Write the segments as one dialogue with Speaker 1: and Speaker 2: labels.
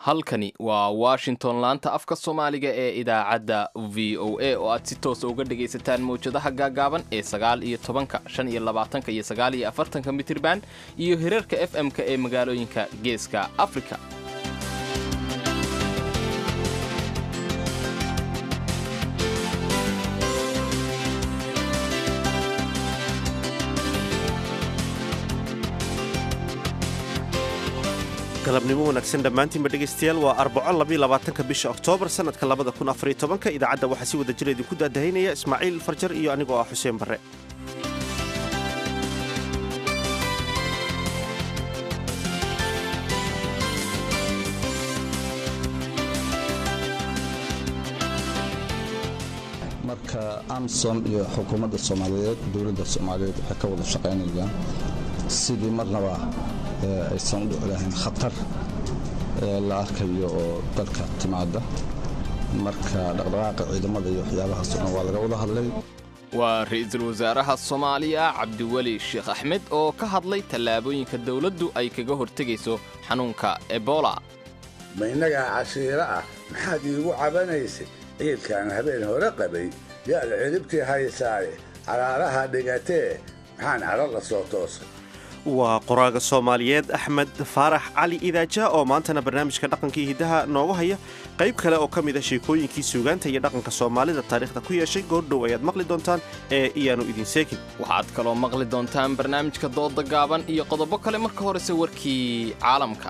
Speaker 1: halkani waa washington laanta afka soomaaliga ee idaacadda v o a oo aad si toosa uga dhagaysataan mawjadaha gaagaaban ee sagaal iyo tobanka shan iyo labaatanka iyo sagaal iyo afartanka mitirban iyo hirarka f m-ka ee magaalooyinka geeska afrika
Speaker 2: galabnimo wanaagsan dhammaantiinba dhegaystayaal waa arbaco labaatanka bisha oktoobar sannadka labada kun afariyo tobanka idaacadda waxaa si wada jira idinku daadahaynaya ismaaciil farjar iyo anigoo ah xuseen barre
Speaker 3: marka amsom iyo xukuumadda soomaaliyeed dowladda soomaaliyeed waxay ka wada shaqaynayaan sidii marnaba aysan u dhici lahayn khatar la arkayo oo dalka timaada marka dhaqdhaqaaqa ciidamada iyo waxyaabahaas o dhan waa laga wada hadlay
Speaker 1: waa ra-iisul wasaaraha soomaaliya cabdiweli sheekh axmed oo ka hadlay tallaabooyinka dowladdu ay kaga hortegayso xanuunka ebola
Speaker 4: ma innagaa cashiiro ah maxaad iigu cabanaysay ciidkaan habeen hore qabay yaad ciribtii haysaaye caraaraha dhigatee maxaan caro la soo toosay
Speaker 2: waa qoraaga soomaaliyeed axmed faarax cali idaaja oo maantana barnaamijka dhaqankii hiddaha noogu haya qayb kale oo ka mid a sheekooyinkii suugaanta iyo dhaqanka soomaalida taariikhda ku yeeshay goordhow ayaad maqli doontaan ee iyaanu idin seegin
Speaker 1: waxaad kaloo maqli doontaan barnaamijka dooda gaaban iyo qodobo kale marka horese warkii caalamka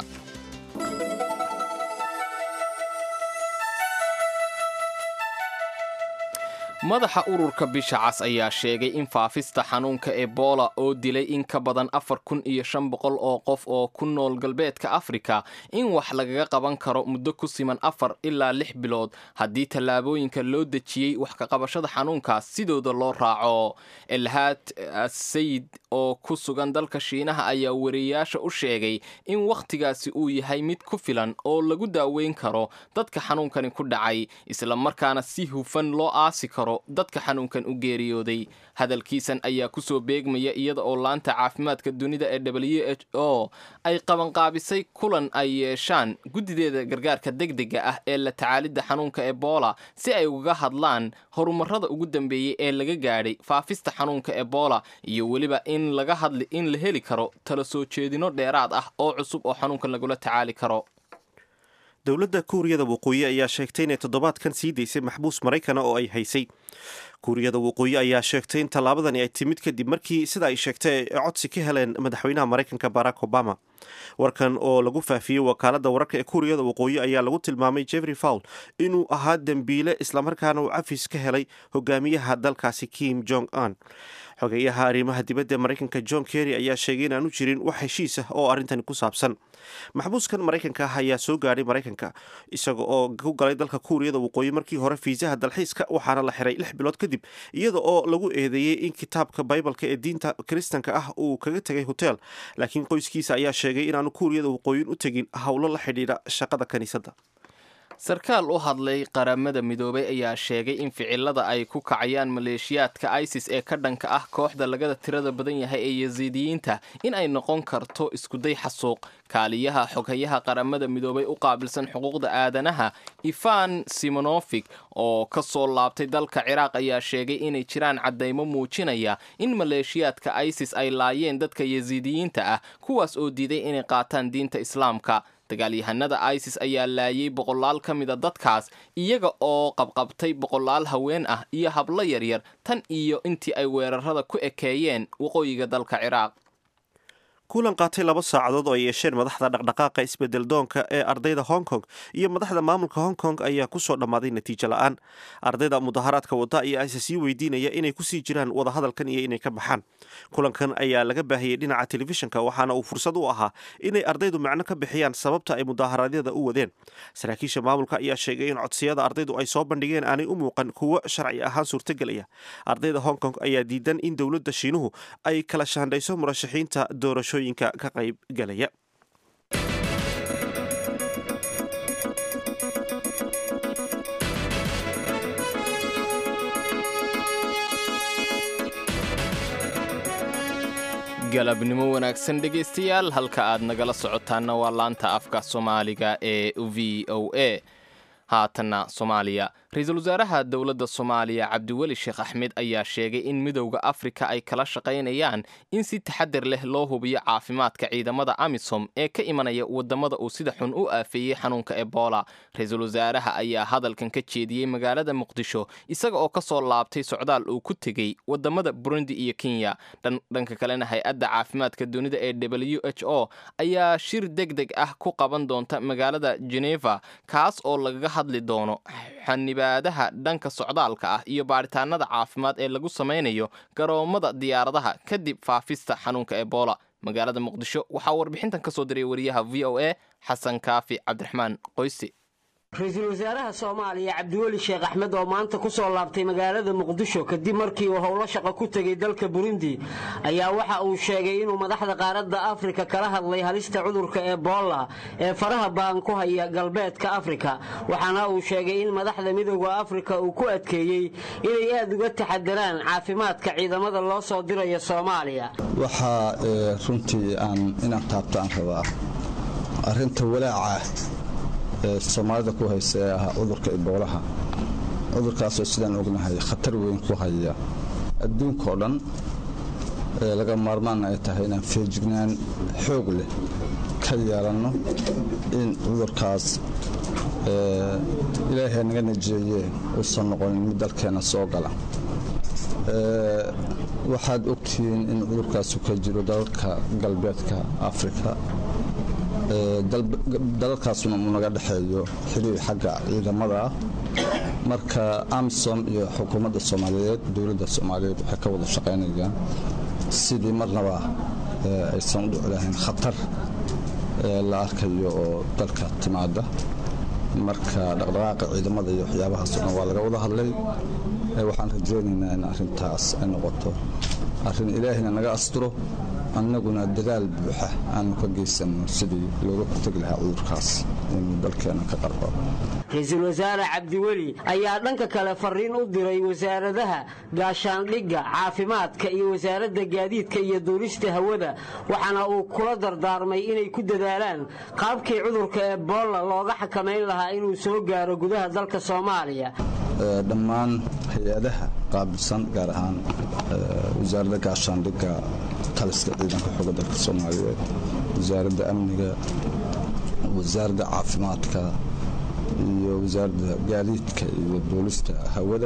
Speaker 1: madaxa ururka bisha cas ayaa sheegay in faafista xanuunka ebola oo dilay in ka badan afar kun iyo shan boqol oo qof oo ku nool galbeedka afrika in wax lagaga qaban karo muddo ku siman afar ilaa lix bilood haddii tallaabooyinka loo dejiyey wax kaqabashada xanuunkaas sidooda loo raaco elhaad sayid oo ku sugan dalka shiinaha ayaa wariyayaasha u sheegay in wakhtigaasi uu yahay mid ku filan oo lagu daaweyn karo dadka xanuunkani ku dhacay islamarkaana si hufan loo aasi karo dadka xanuunkan u geeriyooday hadalkiisan ayaa kusoo beegmaya iyada oo laanta caafimaadka dunida ee w h o ay qabanqaabisay kulan ay yeeshaan guddideeda gargaarka degdega ah ee la tacaalidda xanuunka ebola si ay ugaga hadlaan horumarada ugu dambeeyey ee laga gaadhay faafista xanuunka ebola iyo weliba in laga hadli in la heli karo tala soo jeedino dheeraad ah oo cusub oo xanuunkan lagula tacaali karo
Speaker 2: dowladda kuuriyada waqooyi ayaa sheegtay inay toddobaadkan sii daysay maxbuus maraykana oo ay haysay kuuriyada waqooyi ayaa sheegtay in tallaabadani ay timid kadib markii sida ay sheegtay ay codsi ka heleen madaxweynaha maraykanka barack obama warkan oo lagu faafiyey wakaaladda wararka ee kuuriyada waqooyi ayaa lagu tilmaamay jeffrey fowl inuu ahaa dembiile islamarkaana uu cafis ka helay hogaamiyaha dalkaasi kim jong un xogeeyaha arrimaha dibadda maraykanka john kerry ayaa sheegay in aanu jirin wax heshiis ah oo arrintani ku saabsan maxbuuskan maraykanka ah ayaa soo gaadhay maraykanka isaga oo ku galay dalka kuuriyada waqooyi markii hore fiisaha dalxiiska waxaana la xiray lix bilood kadib iyada oo lagu eedeeyey in kitaabka baybalka ee diinta kiristanka ah uu kaga tegay hotel laakiin qoyskiisa ayaa sheegay inaanu kuuriyada waqooyin u tegin howlo la xidhiidha shaqada kiniisadda
Speaker 1: sarkaal u hadlay qaramada midoobay ayaa sheegay in ficilada ay ku kacayaan maleeshiyaadka isis ee ka dhanka ah kooxda lagada tirada badan yahay ee yasiidiyiinta in ay noqon karto iskuday xasuuq kaaliyaha xoghayaha qaramada midoobay u qaabilsan xuquuqda aadanaha ifan simonofik oo ka soo laabtay dalka ciraaq ayaa sheegay inay jiraan caddaymo muujinaya in maleeshiyaadka isis ay laayeen dadka yasiidiyiinta ah kuwaas oo diiday inay qaataan diinta islaamka dagaalyahanada isis ayaa laayay boqolaal ka mida dadkaas iyaga oo qabqabtay boqolaal haween ah iyo hablo yaryar tan iyo intii ay weerarada ku ekeeyeen waqooyiga dalka ciraaq
Speaker 2: kulan qaatay laba saacadood oo ay yeesheen madaxda dhaqdhaqaaqa isbedel doonka ee ardayda hong kong iyo madaxda maamulka hong kong ayaa kusoo dhammaaday natiijo la-aan ardayda mudaharaadka wada ayaa isa sii weydiinaya inay kusii jiraan wadahadalkan iyo inay ka baxaan kulankan ayaa laga baahiyey dhinaca telefishinka waxaana uu fursad u ahaa inay ardaydu macno ka bixiyaan sababta ay mudaharaadyada u wadeen saraakiisha maamulka ayaa sheegay in codsiyada ardaydu ay soo bandhigeen aanay u muuqan kuwo sharci ahaan suurtagelaya ardayda hong kong ayaa diidan in dowladda shiinuhu ay kala shaandhayso murashaxiinta doorasho ka qayb galaya
Speaker 1: galabnimo wanaagsan dhegaystayaal halka aad nagala socotaanna waa laanta afka soomaaliga ee v o a haatanna soomaaliya ra-iisul wasaaraha dowladda soomaaliya cabdiweli sheekh axmed ayaa sheegay in midowda afrika ay kala shaqaynayaan in si taxadar leh loo hubiyo caafimaadka ciidamada amisom ee ka imanaya wadamada uu sida xun u aafeeyey xanuunka ebola ra-iisul wasaaraha ayaa hadalkan ka jeediyey magaalada muqdisho isaga oo ka soo laabtay socdaal uu ku tegey wadamada burundi iyo kenya dhanka kalena hay-adda caafimaadka dunida ee w h o ayaa shir deg deg ah ku qaban doonta magaalada geneva kaas oo lagaga hadli doono xanibaadaha dhanka socdaalka ah iyo baaritaanada caafimaad ee lagu samaynayo garoomada diyaaradaha kadib faafista xanuunka ebola magaalada muqdisho waxaa warbixintan ka soo diray wariyaha v o a xasan kaafi cabdiraxmaan qoysi
Speaker 5: ra-iisul wasaaraha soomaaliya cabdiweli sheekh axmed oo maanta ku soo laabtay magaalada muqdisho kadib markii uu howlo shaqo ku tegey dalka burundi ayaa waxa uu sheegay inuu madaxda qaaradda afrika kala hadlay halista cudurka ebola ee faraha baan ku haya galbeedka afrika waxaana uu sheegay in madaxda midooda afrika uu ku adkeeyey inay aad uga taxadaraan caafimaadka ciidamada loo soo dirayo soomaaliya
Speaker 3: waxaa runtii aan inaan taabto aan rabaa arinta walaaca ee soomaalida ku haysa ee ahaa cudurka iboolaha cudurkaasoo sidaan ognahay khatar weyn ku haya adduunkao dhan ee laga maarmaanna ay tahay inaan feejignaan xoog leh ka yeelanno in cudurkaas ilaahay naga najeeye uusan noqonin mid dalkeenna soo gala waxaad ogtihiin in cudurkaasu ka jiro dalalka galbeedka afrika dalalkaasuna uu naga dhexeeyo xiriir xagga ciidamada ah marka amisom iyo xukuumadda soomaaliyeed dowladda soomaaliyeed waxay ka wada shaqaynayaan sidii marnaba aysan u dhici lahayn khatar la arkayo oo dalka timaada marka dhaqdhaqaaqa ciidamada iyo waxyaabahaas o dhan waa laga wada hadlay waxaan rajaynaynaa in arrintaas ay noqoto arrin ilaahina naga asturo annaguna dadaal buuxa aanu ka geysanno sidii looga hortegi lahaa cudurkaas inuu dalkeena ka qarbo
Speaker 5: ra-iisul wasaare cabdiweli ayaa dhanka kale fariin u diray wasaaradaha gaashaandhigga caafimaadka iyo wasaaradda gaadiidka iyo duulista hawada waxaana uu kula dardaarmay inay ku dadaalaan qaabkii cudurka ebola looga xakamayn lahaa inuu soo gaaro gudaha dalka soomaaliya
Speaker 3: dhammaan hay-adaha qaabilsan gaar ahaan wasaaradda gaashaandhigga taliska ciidanka xooga dalka soomaaliyeed wasaaradda amniga wasaaradda caafimaadka iyo wasaaradda gaadiidka iyo duulista hawada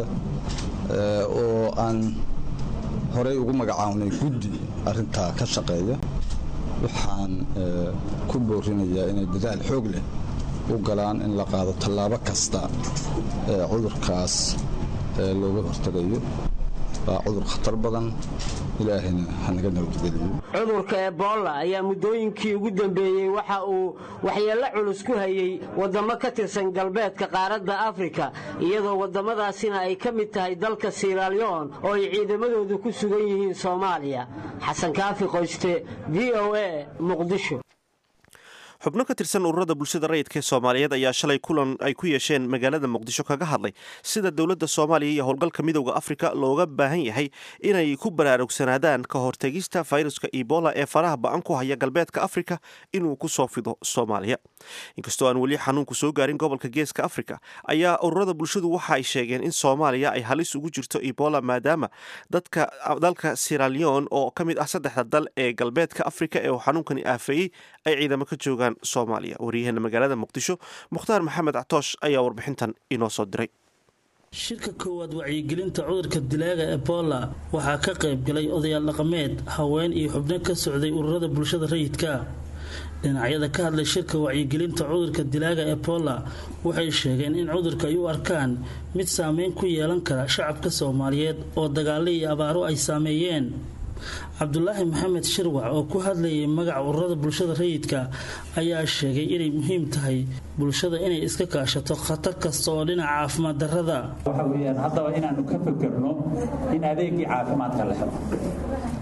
Speaker 3: oo aan horey ugu magacawnay guddi arintaa ka shaqeeya waxaan ku boorinayaa inay dadaal xoog leh u galaan in la qaado tallaabo kasta ee cudurkaas looga hortegayo waa cudur khatar badan ilaahayna hanaga nabadgeliyo
Speaker 5: cudurka ebola ayaa muddooyinkii ugu dambeeyey waxa uu waxyeello culus ku hayey waddamo ka tirsan galbeedka qaaradda afrika iyadoo waddamadaasina ay ka mid tahay dalka siraalyon oo ay ciidamadoodu ku sugan yihiin soomaaliya xasan kaafi qoyste v o a muqdisho
Speaker 2: xubno ka tirsan ururada bulshada rayidka ee soomaaliyeed ayaa shalay kulan ay ku yeesheen magaalada muqdisho kaga hadlay sida dowladda soomaaliya iyo howlgalka midowda afrika looga baahan yahay inay ku baraarugsanaadaan ka hortegista fayruska ebola ee faraha ba-an ku haya galbeedka afrika inuu ku soo fido soomaaliya inkastoo aan weli xanuunku soo gaarin gobolka geeska afrika ayaa ururada bulshadu waxa ay sheegeen in soomaaliya ay halis ugu jirto ebola maadaama dadka dalka siralion oo ka mid ah saddexda dal ee galbeedka afrika ee uu xanuunkani aafeeyey ay ciidamo ka joogaan soomaaliya waryaheena magaalada muqdisho mukhtaar maxamed catoosh ayaa warbixintan inoo soo diray
Speaker 6: shirka koowaad wacyigelinta cudurka dilaaga ebola waxaa ka qayb galay odayaal dhaqameed haween iyo xubno ka socday ururada bulshada rayidka dhinacyada ka hadlay shirka wacyigelinta cudurka dilaaga ebola waxay sheegeen in cudurka ay u arkaan mid saameyn ku yeelan kara shacabka soomaaliyeed oo dagaalo iyo abaaro ay saameeyeen cabdulaahi maxamed shirwac oo ku hadlayay magaca ururada bulshada rayidka ayaa sheegay inay muhiim tahay bulshada inay iska kaashato khatar kasta oo dhinaca caafimaad darrada
Speaker 7: waxa weyaan haddaba inaanu ka fekerno in adeegii caafimaadka la helo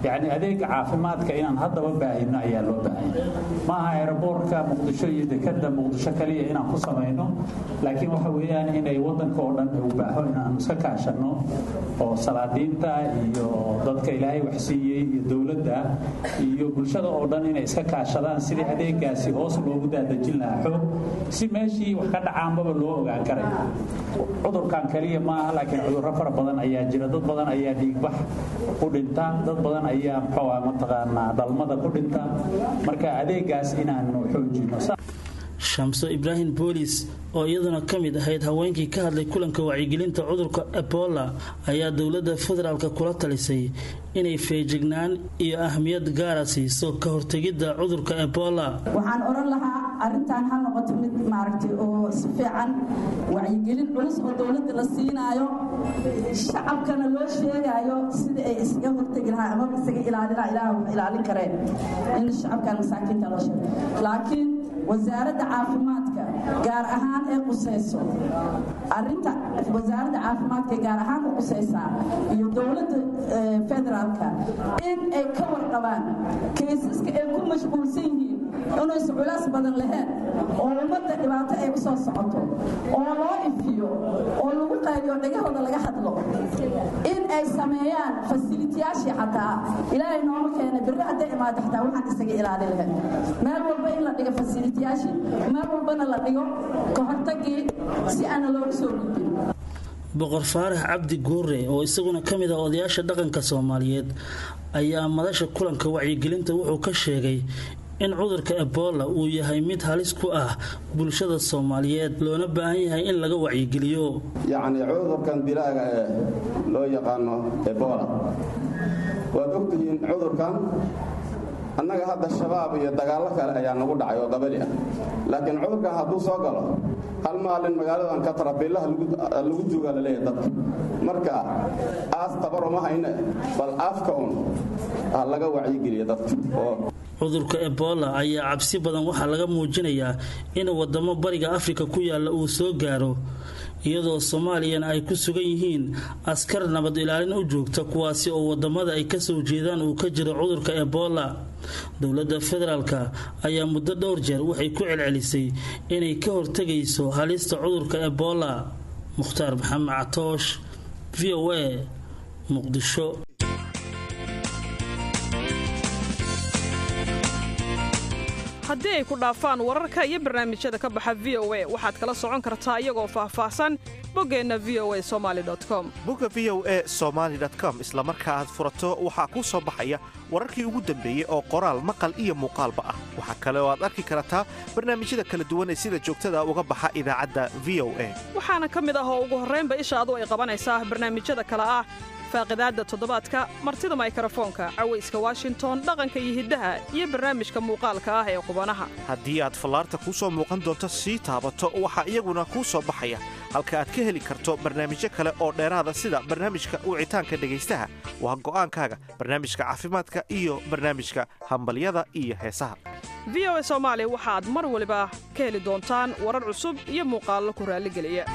Speaker 7: yacni adeega caafimaadka inaan haddaba baahino ayaa loo baahanya maaha aeroboortka muqdisho iyo dekada muqdisho kaliya inaan ku samayno laakiin waxa weeyaan inay wadanka oo dhan u baaho inaan iska kaashano oo salaadiinta iyo dadka ilaahay waxsiiyey iyo dowladda iyo bulshada oo dhan inay iska kaashadaan sidii adeegaasi hoos loogu daadejin lahaa xoog si meeshii wax ka dhacaanbaba loo ogaan karay cudurkan kaliya maaha laakiin cudurro fara badan ayaa jira dad badan ayaa dhiigbax ku dhinta dad badan ayaa muxuu mataqaanaa dhalmada ku dhinta marka adeegaas inaanu xoojino
Speaker 6: shamso ibraahim boolis oo iyaduna ka mid ahayd haweenkii ka hadlay kulanka wacyigelinta cudurka ebola ayaa dowladda federaalk kula talisay inay feejignaan iyo ahmiyad gaara siiso ka hortegidda cudurka ebola
Speaker 8: waxaan odhan lahaa arrintan ha noqoto mid maaragtay oo si fiican wacyigelin culus oo dowladda la siinaayo shacabkana loo sheegaayo sida ay isaga hortegi lahaa ama isaga ilaalina ilaah wax ilaalin kareen in shacabkan masaakiinta loo sheego laakiin wasaaradda caafimaadka gaar ahaan ee qusayso arinta wasaaradda caafimaadka gaar ahaan u qusaysaa iyo dowladda federaalka in ay ka warqabaan kaysaska ay ku mashquulsan yihiin inaysa culays badan lahayn oo ummadda dhibaato ay u soo socoto oo loo ifiyo oo lagu qaadiyo dhagahooda laga hadlo in ay sameeyaan fasilitiyaashii xataa ilaahay nooma keena birri hadday imaado xataa waxaan isaga ilaali lahayn meel walba in la dhigo fasilitiyaashii meel walbana la dhigo ka hortagii si aana loogu soo gudbin
Speaker 6: boqor faarax cabdi guure oo isaguna ka mid ah odayaasha dhaqanka soomaaliyeed ayaa madasha kulanka wacyigelinta wuxuu ka sheegay in cudurka ebola uu yahay mid halis ku ah bulshada soomaaliyeed loona baahan yahay in laga wacyigeliyo
Speaker 9: yacni cudurkan dilaaga ee loo yaqaano ebola waad ogtihiin cudurkan annaga hadda shabaab iyo dagaallo kale ayaa nagu dhacay oo qabali ah laakiin cudurkan hadduu soo galo hal maalin magaaladan katarabiillaha lagu duugaa laleeyahay dadka marka aas tabar uma hayne bal afka un ha laga wacyigeliya dadka oo
Speaker 6: cudurka ebola ayaa cabsi badan waxaa laga muujinayaa in wadamo bariga afrika ku yaala uu soo gaaro iyadoo soomaaliyana ay ku sugan yihiin askar nabad ilaalin u joogta kuwaasi oo wadamada ay kasoo jeedaan uu ka jiro cudurka ebola dowladda federaalk ayaa muddo dhowr jeer waxay ku celcelisay inay ka hortegayso halista cudurka ebola mukhtaar maxamed catoosh v o a muqdisho
Speaker 10: haddii ay ku dhaafaan wararka iyo barnaamijyada ka baxa v o a waxaad kala socon kartaa iyagoo faahfaahsan boggeenna v o a somali com
Speaker 2: bogga v o e somaali com isla marka aad furato waxaa kuu soo baxaya wararkii ugu dambeeyey oo qoraal maqal iyo muuqaalba ah waxaa kale oo aad arki kartaa barnaamijyada kala duwan ee sida joogtada uga baxa idaacadda v o a
Speaker 10: waxaana ka mid ah oo ugu horraynba ishaadu ay qabanaysaa barnaamijyada kale ah faaqidaadda toddobaadka martida maykarafoonka cawayska washington dhaqanka iyo hiddaha iyo barnaamijka muuqaalka ah ee qubanaha
Speaker 2: haddii aad fallaarta kuu soo muuqan doonto sii taabato waxaa iyaguna kuu soo baxaya halka aad ka heli karto barnaamijyo kale oo dheeraada sida barnaamijka wicitaanka dhegaystaha waa go'aankaaga barnaamijka caafimaadka iyo barnaamijka hambalyada iyo heesaha
Speaker 10: v o a soomaali waxaad mar waliba ka heli doontaan warar cusub iyo muuqaallo ku raalligeliya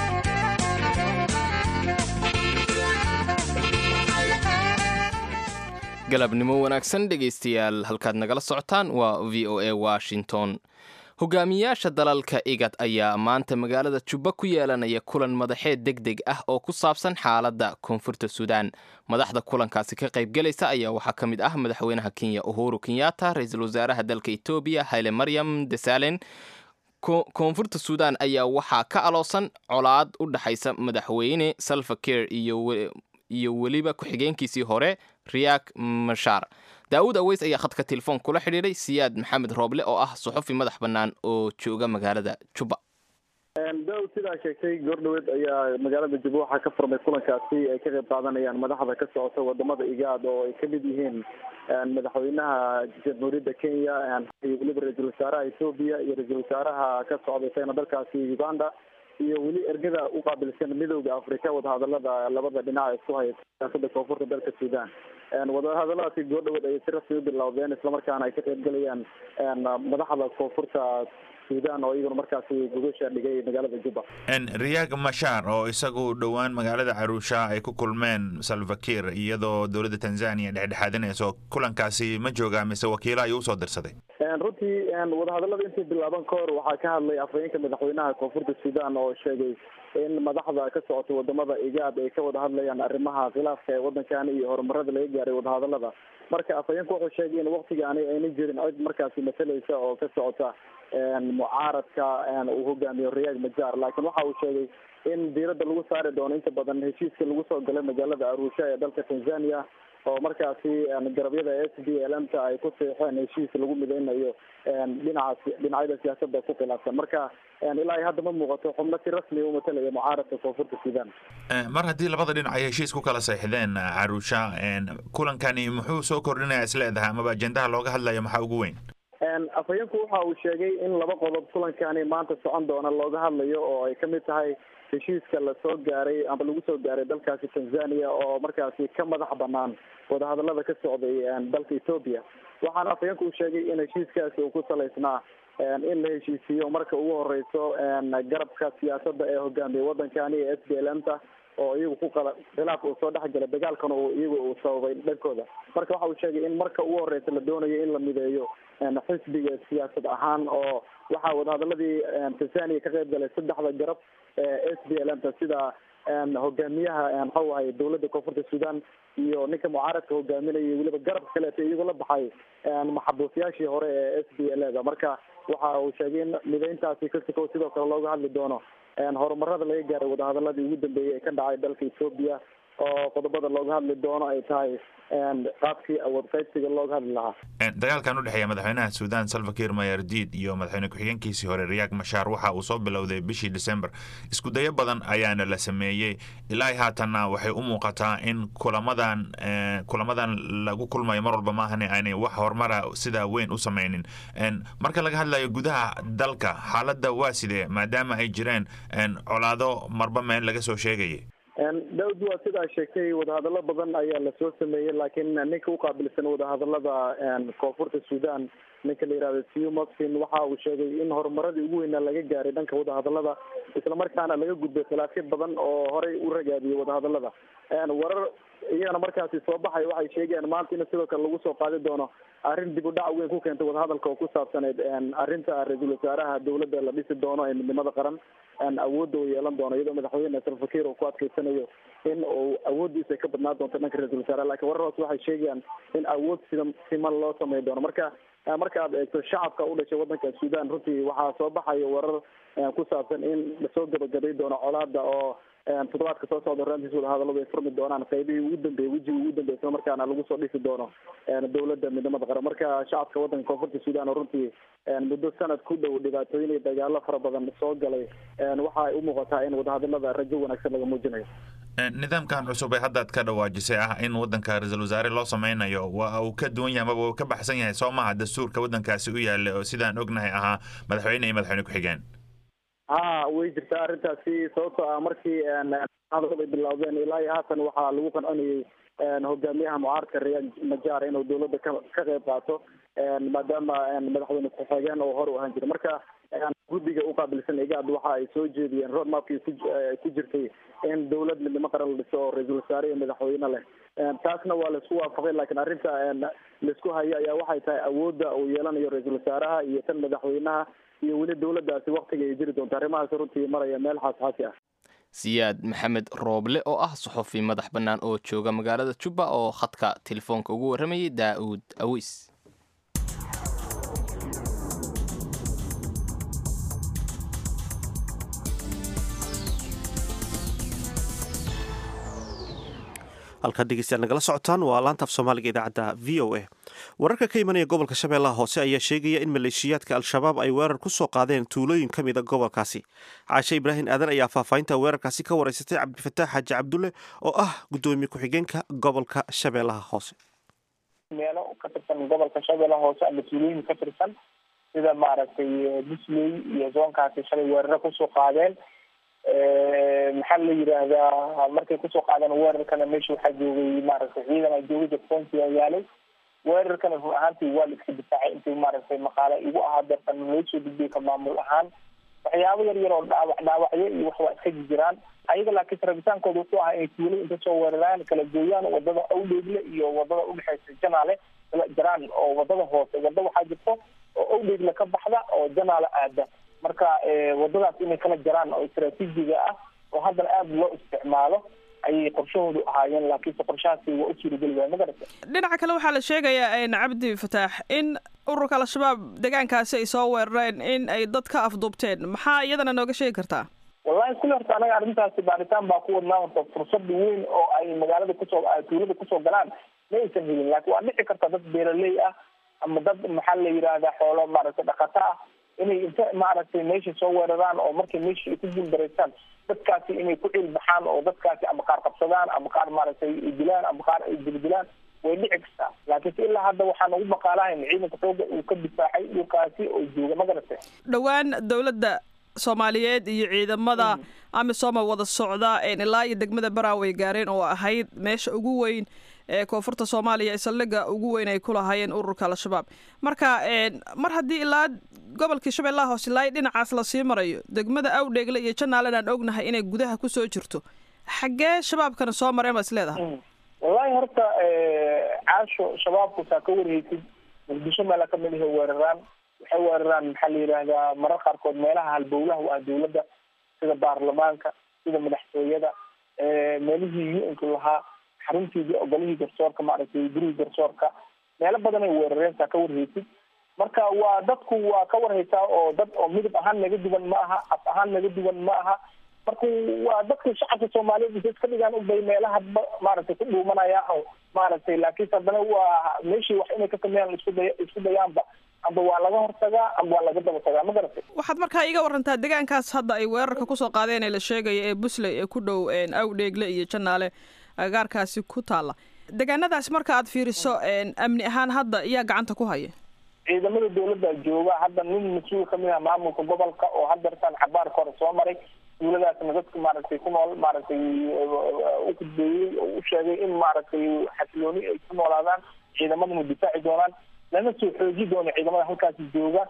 Speaker 1: galabnimo wanaagsan dhegaystayaal halkaad nagala socotaan waa v o a washington hogaamiyaasha dalalka igad ayaa maanta magaalada jubba ku yeelanaya kulan madaxeed deg deg ah oo ku saabsan xaaladda koonfurta suudaan madaxda kulankaasi ka qaybgelaysa ayaa waxaa ka mid ah madaxweynaha kenya uhuru kenyatta ra-iisul wasaaraha dalka etoobiya hayle maryam desalen koonfurta suudaan ayaa waxaa ka aloosan colaad u dhexaysa madaxweyne salvaker iyo weliba ku-xigeenkiisii hore riyak mashaar daawud aweys ayaa khadka telefoon kula xidhiidhay siyaad maxamed rooble oo ah suxufi madax bannaan oo jooga magaalada jubba
Speaker 11: daawud sidaa sheegtay goordhaweed ayaa magaalada jubba waxaa ka furmay kulankaasi ay ka qayb qaadanayaan madaxda ka socota wadamada igaad oo ay kamid yihiin madaxweynaha jamhuuriyadda kenya iyo weliba ra-iisul wasaaraha ethoobiya iyo ra-iisul wasaaraha ka socda isagana dalkaasi uganda iyo weli ergada u qaabilsan midowda afrika wadahadalada labada dhinac isku haya siyaasada koonfurta dalka sudan wadahadaladaasi goordhawood ayay si rasmi u bilowdeen islamarkaana ay ka qaybgalayaan madaxda koonfurta sudan oo iyaguna markaasi gogosha dhigay magaalada juba
Speaker 12: riyaag mashaar oo isagu dhowaan magaalada caruusha ay ku kulmeen salvakir iyadoo dowladda tanzania dhexdhexaadinayso kulankaasi ma joogaa mise wakiilo ayuu usoo dirsaday
Speaker 11: runtii wadahadalada intii bilaaban ka hor waxaa ka hadlay afhayeenka madaxweynaha koonfurta sudan oo sheegay in madaxda ka socotay wadamada igaad ay ka wada hadlayaan arrimaha khilaafka ee wadankani iyo horumarada laga gaaray wadahadalada marka afhayeenku wuxuu sheegay in waktigaani ayna jirin cid markaasi masalaysa oo ka socota mucaaradka uu hogaamiyo riyaag majar laakiin waxa uu sheegay in diiradda lagu saari doono inta badan heshiiska lagu soo galay magaalada arusha ee dalka tanzania oo markaasi garabyada s b l m ta ay ku seexeen heshiis lagu mideynayo dhinaca dhinacyada siyaasada ku khilaafsan marka ilaa ay hadda ma muuqato xubno si rasmi u matalaya mucaaradka koonfurta sudan
Speaker 12: mar haddii labada dhinac ay heshiis ku kala seexdeen caruusha kulankani muxuu soo kordhinaya isleedahay amaba ajendaha looga hadlayo maxaa ugu weyn
Speaker 11: afhayeenku waxa uu sheegay in laba qodob kulankani maanta socon doona looga hadlayo oo ay kamid tahay heshiiska lasoo gaaray ama lagu soo gaaray dalkaasi tanzania oo markaasi ka madax banaan wadahadalada ka socday dalka ethoopia waxaana afhayeenku uu sheegay in heshiiskaasi uu ku salaysnaa in la heshiisiiyo marka ugu horeyso garabka siyaasada ee hogaamiya wadankani ee s b l m ta oo iyagu ku qala khilaaf uu soo dhexgalay dagaalkana uu iyagu uu sababay dhankooda marka waxa uu sheegay in marka ugu horeysa la doonayo in la mideeyo xisbiga siyaasad ahaan oo waxaa wadahadaladii tanzania ka qayb galay saddexda garab ee s b l m ta sida hogaamiyaha maxau ahay dowladda koonfurta sudan iyo ninka mucaaradka hogaaminaya weliba garabka kaleeto iyagoo la baxay maxabuusyaashii hore ee s b l da marka waxa uu sheegay in mideyntaasi kasiko sidoo kale looga hadli doono horumarada laga gaaray wadahadaladii ugu dambeeyay ee ka dhacay dalka ethoopia oo qodobada looga hadli doono ay tahay qaabkii awood qaybsiga looga hadli lahaa
Speaker 12: dagaalkan u dhexeeya madaxweynaha suudan salvakir mayardid iyo madaxweyne ku-xigeenkiisii hore riyaag mashaar waxa uu soo bilowday bishii december iskudayo badan ayaana la sameeyey ilaa haatanna waxay u muuqataa in kulamadan kulamadan lagu kulmayo mar walba maahane aanay wax horumara sidaa weyn u sameynin marka laga hadlayo gudaha dalka xaaladda waa sidee maadaama ay jireen colaado marba meel laga soo sheegayay
Speaker 11: daawud waa sidaa sheegtay wadahadalo badan ayaa lasoo sameeyey laakiin ninka uqaabilsan wadahadalada koonfurta sudan ninka la yihahdo siu maxin waxa uu sheegay in horumaradii ugu weynaa laga gaaray dhanka wadahadalada islamarkaana laga gudbay khilaafyo badan oo horey u ragaadiyay wadahadalada warar iyagana markaasi soo baxay waxay sheegayaan maanta in sidoo kale lagu soo qaadi doono arrin dib u dhac weyn ku keentay wadahadalka oo ku saabsaneyd arrinta ra-iisul wasaaraha dowladda la dhisi doono ee midnimada qaran awoodda uu yeelan doono iyadoo madaxweyne salfakir uu ku adkeysanayo in uu awooddiisa ka badnaan doonto dhanka ra-isul wasaaraha lakin warar hoos waxay sheegayaan in awood sida siman loo samey doono marka marka aad eegto shacabka u dhashay wadanka sudan runtii waxaa soo baxaya warar ku saabsan in lasoo gabagabay doono colaada oo toddobaadka soo socda horaantiis wadahadaladu ay furmi doonaan qaybihii ugu dambeeyey wejigii ugu dambeey isla markaana lagu soo dhisi doono dowladda midnimada qaran marka shacabka wadanka koonfurta sudan oo runtii muddo sanad ku dhow dhibaatooyin iyo dagaalo fara badan soo galay waxa ay u muuqataa in wadahadalada rajo wanaagsan laga muujinayo
Speaker 12: nidaamkan cusub ee haddaad ka dhawaajisay ah in wadanka ra-iisul wasaare loo sameynayo waa uu ka duwan yahay amaba uu ka baxsan yahay soo maha dastuurka wadankaasi u yaala oo sidaan ognahay ahaa madaxweyne iyo madaxweyne ku-xigeen
Speaker 11: ha way jirtaa arrintaasi sababtoo ah markii hadalada ay bilowdeen ilaa iyo haatan waxaa lagu qancinayay hogaamiyaha mucaaradka riyaad majaar inuu dowladda ka ka qayb qaato maadaama madaxweyne ku-xigeen oo hore u ahaan jiray marka guddiga uqaabilsan igaad waxa ay soo jeediyeen roadmapkii ku jirtay in dowlad midnimo qaran la dhiso oo ra-iisul wasaare iyo madaxweyne leh taasna waa laisku waafaqay lakiin arrinta laisku hayo ayaa waxay tahay awoodda uu yeelanayo ra-iisul wasaaraha iyo tan madaxweynaha iyo weli dowladdaasi waktiga ay jiri doonto arrimahaas runtii maraya meel xaasxaasi ah
Speaker 1: siyaad maxamed rooble oo ah suxufi madax bannaan oo jooga magaalada jubba oo khadka telefoonka ugu warramayay daa'uud awiis
Speaker 2: halkaad dhegeystayaal nagala socotaan waa laanta af soomaaliga idaacadda v o a wararka ka imanaya gobolka shabeellaha hoose ayaa sheegaya in maleeshiyaadka al-shabaab ay weerar ku soo qaadeen tuulooyin ka mida gobolkaasi caashe ibraahim aadan ayaa faahfaahinta weerarkaasi ka wareysatay cabdifataax xaaji cabdulle oo ah guddoomiye ku-xigeenka gobolka shabeellaha hoose
Speaker 13: meelo ka tirsan gobolka shabeellaha hoose ama tuulooyin ka tirsan sida maaragtay busley iyo zoonkaasi shalay weeraro kusoo qaadeen maxaa la yidhaahdaa markay kusoo qaadeen weerarkana meesha waxaa joogay maaragtay ciidan a joogay jabsoontia yaalay weerarkana run ahaantii waa la iska difaacay intii maaragtay maqaale igu ahaa deertan loo soo gudbiyay ka maamul ahaan waxyaabo yar yar oo dhaawac dhaawacyo iyo wax waa iska jiraan ayaga laakiin rabitaankooda wuxuu ahaa inay tuulo inta soo weeraraan kala gooyaan wadada awdheegle iyo wadada udhexeysa janaale kala jaraan oo wadada hoose wada waxaa jirto oo awdheegle ka baxda oo janaale aada marka wadadaas inay kala jaraan oo istraatiijiga ah oo haddana aada loo isticmaalo ayay qorshahoodu ahaayeen laakiinse qorshahaasi waa u suurageli waaya magarata
Speaker 10: dhinaca kale waxaa la sheegayaa cabdi fataax in ururka al-shabaab deegaankaasi ay soo weerareen in ay dad ka afduubteen maxaa iyadana nooga sheegi kartaa
Speaker 13: wallahi kulli horta anaga arrintaasi baaritaan baa ku wadnaa horta fursad weyn oo ay magaalada kusoo tuulada kusoo galaan ma aysan helin laakiin waa dhici karta dad beeraley ah ama dad maxaa la yidhaahdaa xoolo maaragtay dhaqato ah inay inta maaragtay meesha soo weeraraan oo markay meesha ay ku guuldareysaan dadkaasi inay ku ciil baxaan oo dadkaasi ama qaar qabsadaan ama qaar maaragtay ay dilaan ama qaar ay dildilaan way dhici kartaa laakiinse ilaa hadda waxaan ugu maqaalahayn ciidanka xooga uu ka difaacay dhulkaasi oo jooga magarata
Speaker 10: dhowaan dowladda soomaaliyeed iyo ciidamada amisooma wada socda ilaa iyo degmada baraaway gaareen oo ahayd meesha ugu weyn ee koonfurta soomaaliya saldhigga ugu weyn ay ku lahaayeen ururka al-shabaab marka mar haddii ilaa gobolkii shabeellaha hoose ilaa dhinacaas lasii marayo degmada awdheegle iyo janaalan aan ognahay inay gudaha kusoo jirto xaggee shabaabkana soo mareen baa is leedahay
Speaker 13: wallahi horta caasho shabaabku saa ka warheysid muqdisho meela kamid ahe weeraraan waxay weeraraan maxaa la yidhaahdaa marar qaarkood meelaha halbowlaha u ah dawladda sida baarlamaanka sida madaxtooyada meelihii u-nku lahaa xaruntii ogolihii garsoorka maaragtay gurigii garsoorka meelo badan ay weerareen saa ka warheysid marka waa dadku waa ka warhaysaa oo dad oo midab ahaan naga duwan ma aha af ahaan naga duwan ma aha marka waa dadka shacabka soomaaliyeed intay iska dhigaan ubay meelahaba maaragtay ku dhuumanaya oo maaragtay laakiinse haddana waa meeshii wax inay ka sameeyaan isku day isku dayaanba amba waa laga hortagaa amba waa laga daba tagaa ma garatay
Speaker 10: waxaad markaa iga warantaa deegaankaas hadda ay weerarka kusoo qaadeen ee la sheegaya ee busley ee ku dhow awdheegle iyo janaale agagaarkaasi ku taalla deegaanadaas marka aad fiiriso amni ahaan hadda iyaa gacanta ku haya
Speaker 13: ciidamada dawladda jooga hadda nin mas-uul kamid ah maamulka gobolka oo hadeertaan xabaarka hore soo maray duuladaasna dadka maaragtay ku nool maaragtay u gudbeeyey oo u sheegay in maaragtay xasilooni ay ku noolaadaan ciidamadana difaaci doonaan lana soo xooji doono ciidamada halkaasi jooga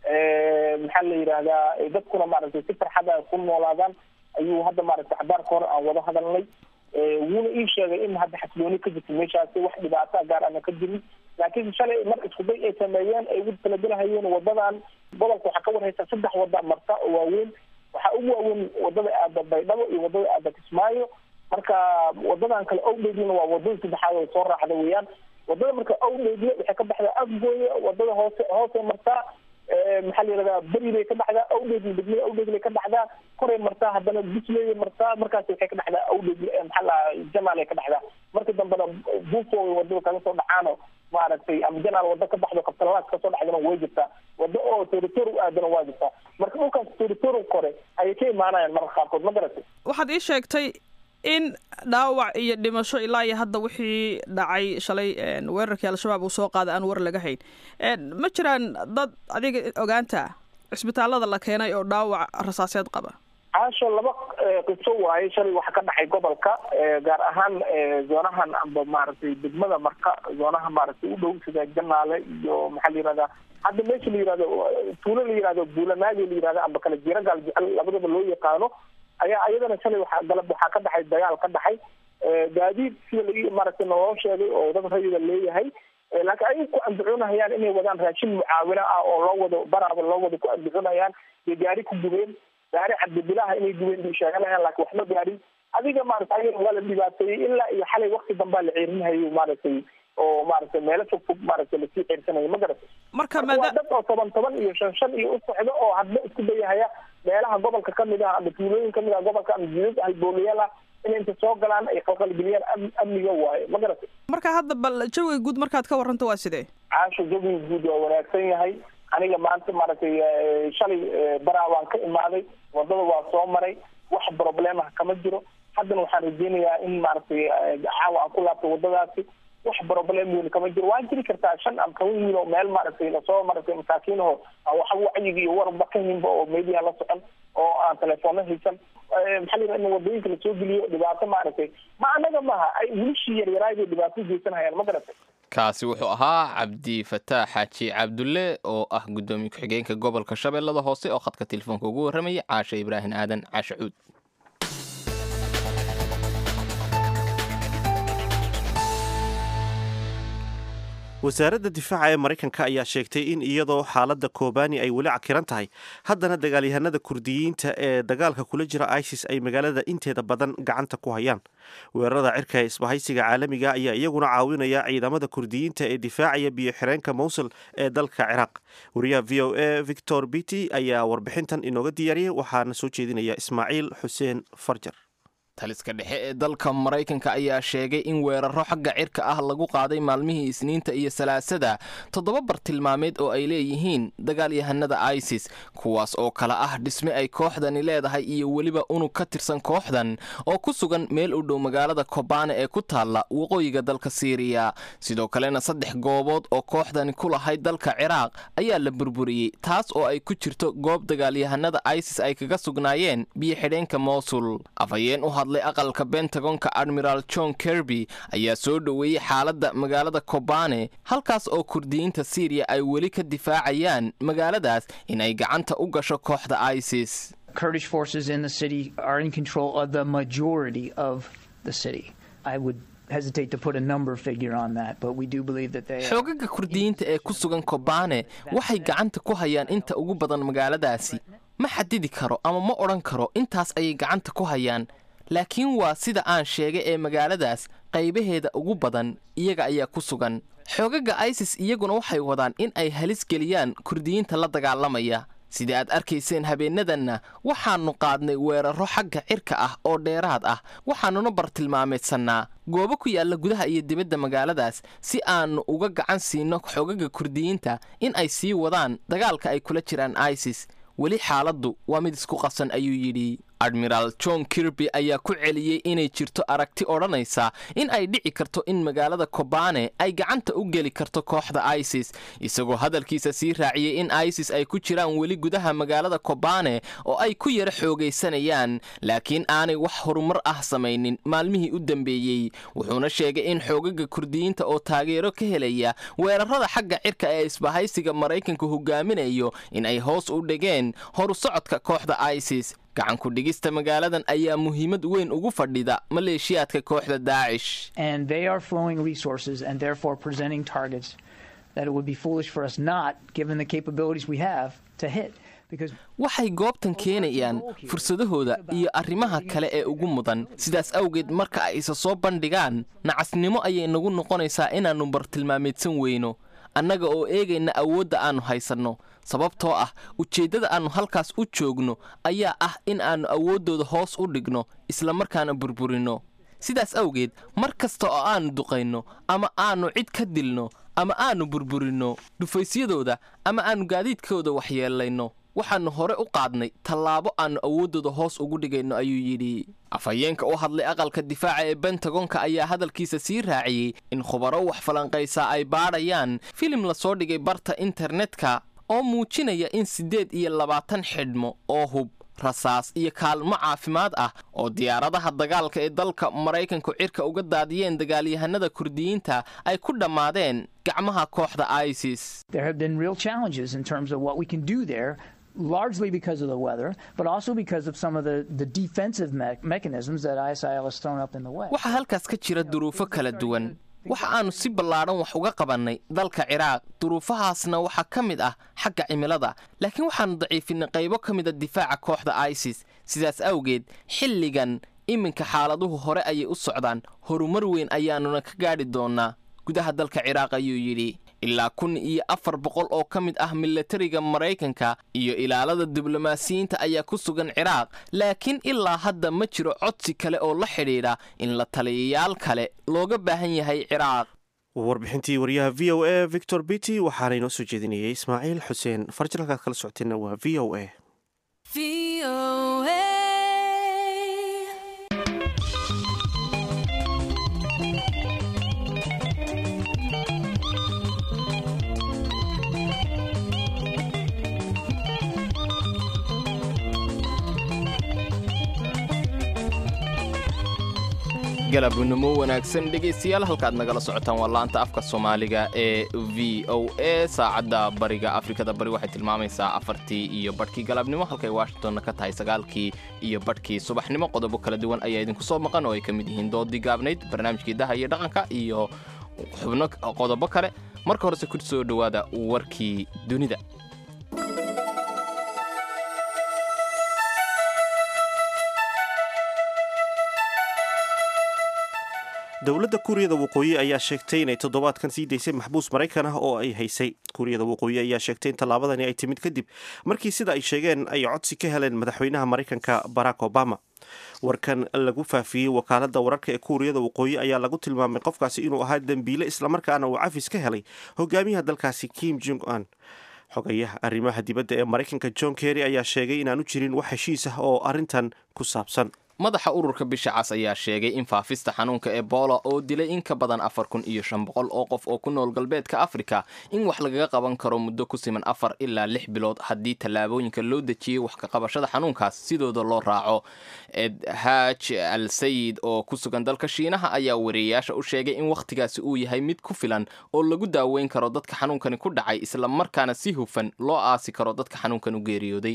Speaker 13: maxaa la yidhaahdaa dadkuna maaragtay si farxada ku noolaadaan ayuu hadda maaragtay xabaarka hore aan wada hadalnay wuuna ii sheegay in hadda xasilooni ka jirta meeshaasi wax dhibaata gaar ana ka jirin laakiin shalay mar iskuday ay sameeyeen ay ugu talagelahayeen wadadan gobolka waxaa ka warhaysa saddex wada marta oo waaweyn waxaa ugu waaweyn wadada aada baydhabo iyo wadada aada kismaayo marka wadadan kale owdheeglina waa wadada saddexaad oo soo raacda weeyaan wadada marka owdheegle waxay ka baxdaa afgooye wadada hoose hoose martaa maxaa la yihahdaa beri bay ka dhacdaa awdheegle degmada awdheegle ka dhacdaa koray martaa haddana busley martaa markaas waxay ka dhacdaa awdheegle maxaa la janaal ka dhacdaa marka dambena buufo wadada kaga soo dhacaano maaragtay ama janaal wada ka baxdo kabtalaas kasoo dhacdana way jirtaa wada oo territory aadana waa jirtaa marka dhulkaas territory kore ayay ka imaanayaan marka qaarkood ma garatay
Speaker 10: waxaad ii sheegtay in dhaawac iyo dhimasho ilaa iyo hadda wixii dhacay shalay weerarkii al-shabaab uu soo qaaday aan war laga hayn ma jiraan dad adiga ogaanta cisbitaalada la keenay oo dhaawac rasaaseed qaba
Speaker 13: caasho laba qiso waaye shalay waxa ka dhacay gobolka gaar ahaan zoonahan amba maaragtay degmada marka zoonaha maaragtay u dhow sida janaale iyo maxaa la yihahdaa hadda meesha la yihahdo tuulo la yihahdo buulanaagi la yihahdo amba kale jiragaal jecel labadaba loo yaqaano ayaa iyadana shalay waxaa galab waxaa ka dhacay dagaal ka dhacay gaadiid sida la maaragtay naloo sheegay oo dad rayida leeyahay laakiin ayay ku andacoonahayaan inay wadaan raashin mucaawino ah oo loo wado baraaba loo wado ku andacoonayaan iyo gaari ku gubeen gaari cabdibilaha inay gubeen bay sheeganayaan laakiin waxma gaarin adiga maaragtay ayaga waa la dhibaateeyey ilaa iyo xalay wakti dambaa la ceerinhayo maaragtay oo maaragtay meelo fog fog maaragtay lasii ceersanayo ma garatay
Speaker 10: marka
Speaker 13: waa dad oo toban toban iyo shan shan iyo u socdo oo hadba isku dayahaya meelaha gobolka kamid ah ama tuulooyin kamid ah gobolka ama jidad halboolayaal ah inay inta soo galaan ay qalqalgeliyaan amniga waayo ma garatay
Speaker 10: marka hadda bal jawiga guud markaad ka warranto waa sidee
Speaker 13: caasho jawiga guud waa wanaagsan yahay aniga maanta maaragtay shalay baraa waan ka imaaday wadada waa soo maray wax problemah kama jiro haddana waxaan rajeynayaa in maaragtay caawa aan ku laabto wadadaasi wax problem weyn kama jiro waa jiri kartaa shan ama toban wiil oo meel maaragtay lasoo maaragtay masaakiinaho waxa wacyiga iyo warba ka hinba oo meediyaha la socon oo aan telefoona haysan maxaa la yidhaha in wadooyinka lasoo geliyo dhibaato maaragtay ma anaga maaha ay wilishii yaryaraayday dhibaato geysanhayaan ma garatay
Speaker 1: kaasi wuxuu ahaa cabdi fataax xaaji cabdulle oo ah guddoomiye ku-xigeenka gobolka shabeellada hoose oo khadka telefoonka ugu warramayay caashe ibraahim aadan caashe cuud
Speaker 2: wasaaradda difaaca ee maraykanka ayaa sheegtay in iyadoo xaaladda kobani ay weli cakiran tahay haddana dagaalyahanada kurdiyiinta ee dagaalka kula jira isis ay magaalada inteeda badan gacanta ku hayaan weerarada cirka ee isbahaysiga caalamiga ayaa iyaguna caawinaya ciidamada kurdiyiinta ee difaacaya biyo-xireenka mowsul ee dalka ciraaq wariyaha v o a victor bity ayaa warbixintan inooga diyaariyay waxaana soo jeedinaya ismaaciil xuseen farjar
Speaker 1: taliska dhexe ee dalka maraykanka ayaa sheegay in weeraro xagga cirka ah lagu qaaday maalmihii isniinta iyo salaasada toddoba bartilmaameed oo ay leeyihiin dagaalyahanada isis kuwaas oo kale ah dhisme ay kooxdani leedahay iyo weliba unug ka tirsan kooxdan oo ku sugan meel u dhow magaalada kobane ee ku taalla waqooyiga dalka siiriya sidoo kalena saddex goobood oo kooxdani ku lahayd dalka ciraaq ayaa la burburiyey taas oo ay ku jirto goob dagaalyahanada isis ay kaga sugnaayeen biyo-xidheenka mowsul hadlay aqalka bentagonka admiral john kerby ayaa soo dhoweeyey xaaladda magaalada kobane halkaas oo kurdiyiinta syriya ay weli ka difaacayaan magaaladaas in ay gacanta u gasho kooxda isis
Speaker 14: Kurdish forces in the city are in control of the majority of the city. I would hesitate to put a number figure on that, but we do believe that they are.
Speaker 1: xoogaga kurdiyiinta ee ku sugan kobane waxay gacanta ku hayaan inta ugu badan magaaladaasi ma xadidi karo ama ma odhan karo intaas ayay gacanta ku hayaan laakiin waa sida aan sheegay ee magaaladaas qaybaheeda ugu badan iyaga ayaa ku sugan xoogaga isis iyaguna waxay wadaan in ay halis geliyaan kurdiyiinta la dagaalamaya sida aad arkayseen habeenadanna waxaannu qaadnay weerarro xagga cirka ah oo dheeraad ah waxaannuna bartilmaameedsannaa goobo ku yaalla gudaha iyo dibadda magaaladaas si aannu uga gacan siino xoogaga kurdiyiinta in ay sii wadaan dagaalka ay kula jiraan isis weli xaaladdu waa mid isku qasan ayuu yidhi admiraal john kirby ayaa ku celiyey inay jirto aragti odhanaysa in ay dhici karto in magaalada kobane ay gacanta u geli karto kooxda isis isagoo hadalkiisa sii raaciyey in isis ay ku jiraan weli gudaha magaalada kobane oo ay ku yara xoogaysanayaan laakiin aanay wax horumar ah samaynin maalmihii u dambeeyey wuxuuna sheegay in xoogaga kurdiyiinta oo taageero ka helaya weerarada xagga cirka ee isbahaysiga maraykanku hogaaminayo in ay hoos u dhigeen horu socodka kooxda isis gacanku dhigista magaaladan ayaa muhiimad weyn ugu fadhida maleeshiyaadka kooxda daacish
Speaker 14: And they are flowing resources and therefore presenting targets that it would be foolish for us not, given the capabilities we have, to hit. Because
Speaker 1: waxay goobtan keenayaan fursadahooda iyo arrimaha kale ee ugu mudan sidaas awgeed marka ay isa soo bandhigaan nacasnimo ayay nagu noqonaysaa inaannu bartilmaameedsan weyno annaga oo eegayna awoodda aannu haysanno sababtoo ah ujeeddada aannu halkaas u joogno ayaa ah in aannu awooddooda hoos u dhigno islamarkaana burburinno sidaas awgeed mar kasta oo aannu duqayno ama aannu cid ka dilno ama aannu burburinno dhufaysyadooda ama aannu gaadiidkooda waxyeelayno waxaannu hore u qaadnay tallaabo aannu awooddooda hoos ugu dhigayno ayuu yidhi afhayeenka u hadlay aqalka difaaca ee bentagonka ayaa hadalkiisa sii raaciyey in khubaro wax falanqaysaa ay baadhayaan filim lasoo dhigay barta internetka oo muujinaya in siddeed iyo labaatan xidhmo oo hub rasaas iyo kaalmo caafimaad ah oo diyaaradaha dagaalka ee dalka maraykanku cirka uga daadiyeen dagaalyahanada kurdiyiinta ay ku dhammaadeen gacmaha kooxda isis
Speaker 14: there have been real challenges in terms of what we can do there. Largely because of the weather, but also because of some of the, the defensive me- mechanisms that ISIL has thrown up in the way.
Speaker 1: waxaa halkaas ka jira duruufo kala duwan waxa aannu si ballaadhan wax uga qabannay dalka ciraaq duruufahaasna waxaa ka mid ah xagga cimilada laakiin waxaannu daciifinay qaybo ka mida difaaca kooxda isis sidaas awgeed xilligan iminka xaaladuhu hore ayay u socdaan horumar weyn ayaannuna ka gaadhi doonnaa gudaha dalka ciraaq ayuu yidhi ilaa kun iyo afar boqol oo ka mid ah milatariga maraykanka iyo ilaalada diblomaasiyiinta ayaa ku sugan ciraaq laakiin ilaa hadda ma jiro codsi kale oo la xidhiidha in la taliyayaal kale looga baahan yahay ciraaq
Speaker 2: warbixintii wariyaha v o a victor bity waxaana inoo soo jeedinayay ismaaciil xuseen farjir halkaad kala socoteenna waa v o a
Speaker 1: galabnimo wanaagsan dhegaystayaal halkaad nagala socotaan waa laanta afka soomaaliga ee v o a saacadda bariga afrikada bari waxay tilmaamaysaa afartii iyo badhkii galabnimo halkay washingtonna ka tahay sagaalkii iyo badhkii subaxnimo qodobo kala duwan ayaa idinku soo maqan oo ay ka mid yihiin doodii gaabnayd barnaamijkii daha iyo dhaqanka iyo xubno qodobo kale marka horese ku soo dhowaada warkii dunida
Speaker 2: dowladda kuuriyada waqooyi ayaa sheegtay inay toddobaadkan sii daysay maxbuus maraykan ah oo ay haysay kuuriyada waqooyi ayaa sheegtay in tallaabadani ay timid kadib markii sida ay sheegeen ay codsi ka heleen madaxweynaha maraykanka barack obama warkan lagu faafiyey wakaaladda wararka ee kuuriyada waqooyi ayaa lagu tilmaamay qofkaasi inuu ahaa dembiile islamarkaana uu cafis ka helay hogaamiyaha dalkaasi kim jong un xogayaha arrimaha dibadda ee maraykanka john kerry ayaa sheegay inaanu jirin wax heshiis ah oo arrintan ku saabsan
Speaker 1: madaxa ururka bisha cas ayaa sheegay in faafista xanuunka ebola oo dilay in ka badan afar kun iyo shan boqol oo qof oo ku nool galbeedka afrika in wax lagaga qaban karo muddo ku siman afar ilaa lix bilood haddii tallaabooyinka loo dejiyey wax ka qabashada xanuunkaas sidooda loo raaco ed haaj al sayid oo ku sugan dalka shiinaha ayaa wariyeyaasha u sheegay in wakhtigaasi uu yahay mid ku filan oo lagu daaweyn karo dadka xanuunkani ku dhacay isla markaana si hufan loo aasi karo dadka xanuunkan u geeriyooday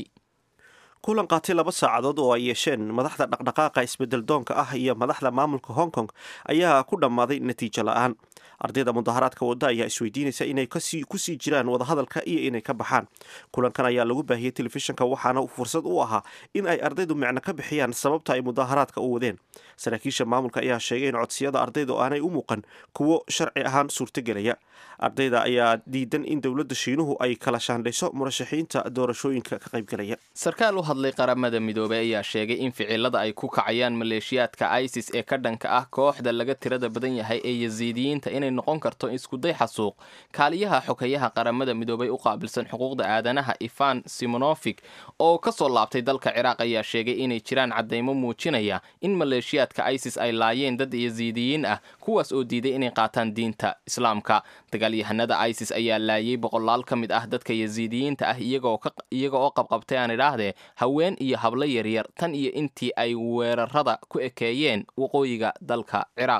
Speaker 2: kulan qaatay laba saacadood oo ay yeesheen madaxda dhaqdhaqaaqa isbedel doonka ah iyo madaxda maamulka hong kong ayaa ku dhammaaday natiijo la-aan ardayda mudaharaadka wadda ayaa isweydiinaysa inay kusii jiraan wadahadalka iyo inay ka baxaan kulankan ayaa lagu baahiyey telefishinka waxaana fursad u ahaa in ay ardaydu micno ka bixiyaan sababta ay mudaharaadka u wadeen saraakiisha maamulka ayaa sheegay in codsiyada ardaydu aanay u muuqan kuwo sharci ahaan suurtogelaya ardayda ayaa diidan in dowladda shiinuhu ay kala shaandhayso murashaxiinta doorashooyinka ka qaybgalaya
Speaker 1: sarkaal u hadlay qaramada midoobey ayaa sheegay in ficilada ay ku kacayaan maleeshiyaadka isis ee ka dhanka ah kooxda laga tirada badan yahay ee yasiidiyiinta inay noqon karto iskuday xasuuq kaaliyaha xogeyaha qaramada midoobey u qaabilsan xuquuqda aadanaha ifan simonofic oo ka soo laabtay dalka ciraaq ayaa sheegay inay jiraan caddaymo muujinaya in maleeshiyaadka isis ay laayeen dad yasiidiyiin ah kuwaas oo diiday inay qaataan diinta islaamka dagaalyahanada isis ayaa laayay boqolaal ka mid ah dadka yasiidiyiinta ah iyaga oo qabqabtay aan idhaahdee haween iyo hablo yaryar tan iyo intii ay weerarada ku ekeeyeen waqooyiga dalka ciraaq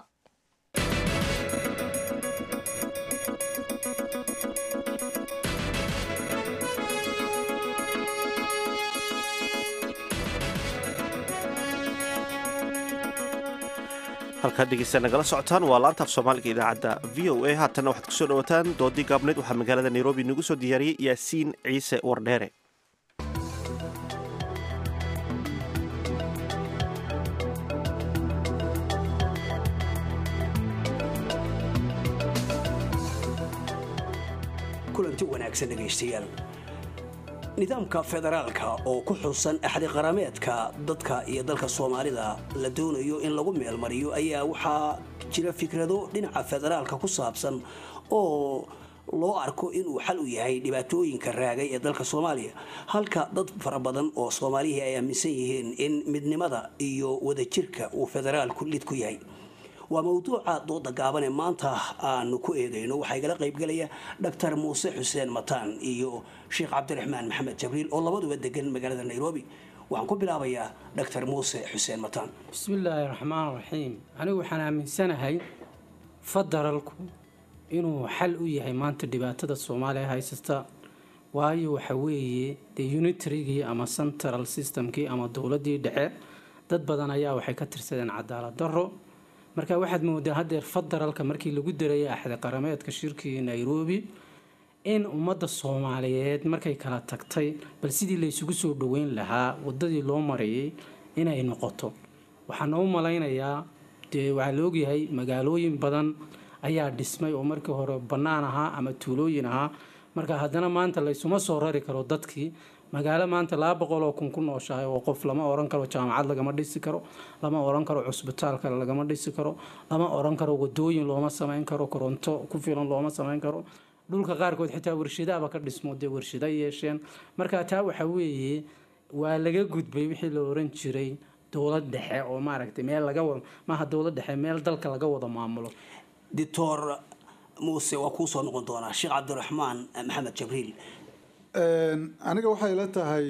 Speaker 2: halkaad dhegeysta nagala socotaan waa laanta af soomaaliga idaacadda v o a haatanna waxaad kusoo dhawataan doodii gaabneyd waxaa magaalada nairobi nagu soo diyaariyey yaasiin ciise wardheere
Speaker 15: kulanti wanaagsan dhegaystayaal nidaamka federaalka oo ku xusan axdi qarameedka dadka iyo dalka soomaalida la doonayo in lagu meelmariyo ayaa waxaa jira fikrado dhinaca federaalka ku saabsan oo loo arko inuu xal u yahay dhibaatooyinka raagay ee dalka soomaaliya halka dad fara badan oo soomaalihii ay aaminsan yihiin in midnimada iyo wadajirka uu federaalku lid ku yahay waa mawduuca dooda gaabane maanta aanu ku eegayno waxaa igala qaybgelaya dhaktar muuse xuseen mataan iyo sheekh cabdiraxmaan maxamed jabriil oo labaduba degan magaalada nairobi waxaan ku bilaabayaa dhaktar muuse xuseen mataan
Speaker 16: bismillaahi raxmaan raxiim anigu waxaan aaminsanahay federalku inuu xal u yahay maanta dhibaatada soomaaliya haysata waayo waxa weeye dee unitarygii ama central systemkii ama dowladii dhexe dad badan ayaa waxay ka tirsadeen cadaalad daro marka waxaad moodaa hadeer federaalka markii lagu darayay axdi qarameedka shirkii nairobi in ummadda soomaaliyeed markay kala tagtay bal sidii laysugu soo dhoweyn lahaa wadadii loo marayay inay noqoto waxaan u malaynayaa dee waxaa la ogyahay magaalooyin badan ayaa dhismay oo markii hore bannaan ahaa ama tuulooyin ahaa marka haddana maanta laysuma soo rari karo dadkii magaalo maanta laba boqol oo kun ku nooshahay oo qof lama oran karo jaamacad lagama dhisi karo lama oran karo cusbitaal kale lagama dhisi karo lama oran karo wadooyin looma samayn karo koronto ku filan looma samayn karo dhulka qaarkood xitaa warshadaaba ka dhismo dee warshada yeesheen marka taa waxa weeye waa laga gudbay wixii la oran jiray dowlad dhexe oo maaragtay meel laga wada maaha dowlad dhexe meel dalka laga wada maamulo
Speaker 15: doctor muuse waa kuu soo noqon doonaa sheekh cabdiraxmaan maxamed jabriil
Speaker 17: aniga waxay la tahay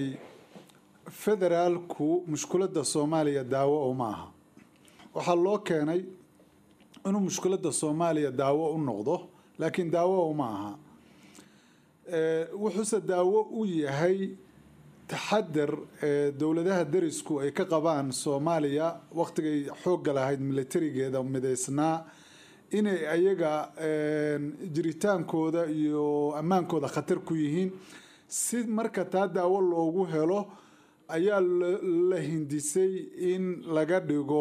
Speaker 17: federaalku mushkuladda soomaaliya daawo oo ma aha waxaa loo keenay inuu mushkiladda soomaaliya daawo u noqdo laakiin daawo uma aha wuxuuse daawo u yahay taxadar ee dowladaha derisku ay ka qabaan soomaaliya waqtigay xoogga lahayd milatarigeeda midaysnaa inay ayaga jiritaankooda iyo ammaankooda khatar ku yihiin si marka taa daawo loogu helo ayaa la hindisay in laga dhigo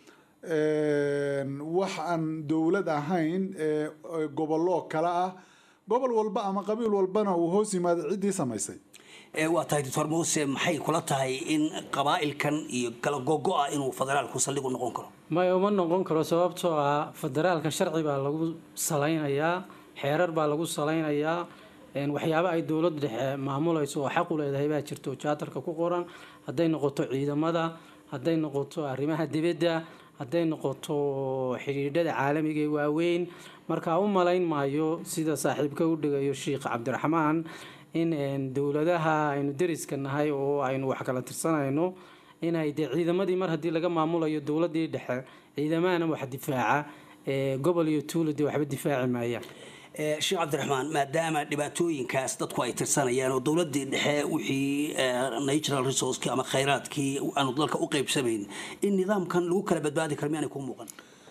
Speaker 17: wax aan dowlad ahayn gobollo kale ah gobol walba ama qabiil walbana uu hoos yimaado ciddii samaysay
Speaker 15: waa tahay doctor muuse maxay kula tahay in qabaa'ilkan iyo kala gogo-a inuu federaalku saldhig u noqon karo
Speaker 16: maya uma noqon karo sababtoo ah federaalka sharci baa lagu salaynayaa xeerar baa lagu salaynayaa waxyaaba ay dowlad dhexe maamulayso oo xaq u leedahay baa jirto jaatarka ku qoran hadday noqoto ciidamada hadday noqoto arrimaha dibadda hadday noqoto xidhiidhada caalamiga ee waaweyn markaa u malayn maayo sida saaxiibka u dhigayo sheikh cabdiraxmaan in dowladaha aynu deriska nahay oo aynu wax kala tirsanayno inay dee ciidamadii mar haddii laga maamulayo dowladii dhexe ciidamahana wax difaaca gobol iyo tuulo dee waxba difaaci maayaan
Speaker 15: sheekh cabdiraxmaan maadaama dhibaatooyinkaas dadku ay tirsanayaan oo dowladii dhexe wixii natural resourcekii ama khayraadkii aanu dalka u qaybsamayn in nidaamkan lagu kala badbaadi karo miyaanay ku muuqan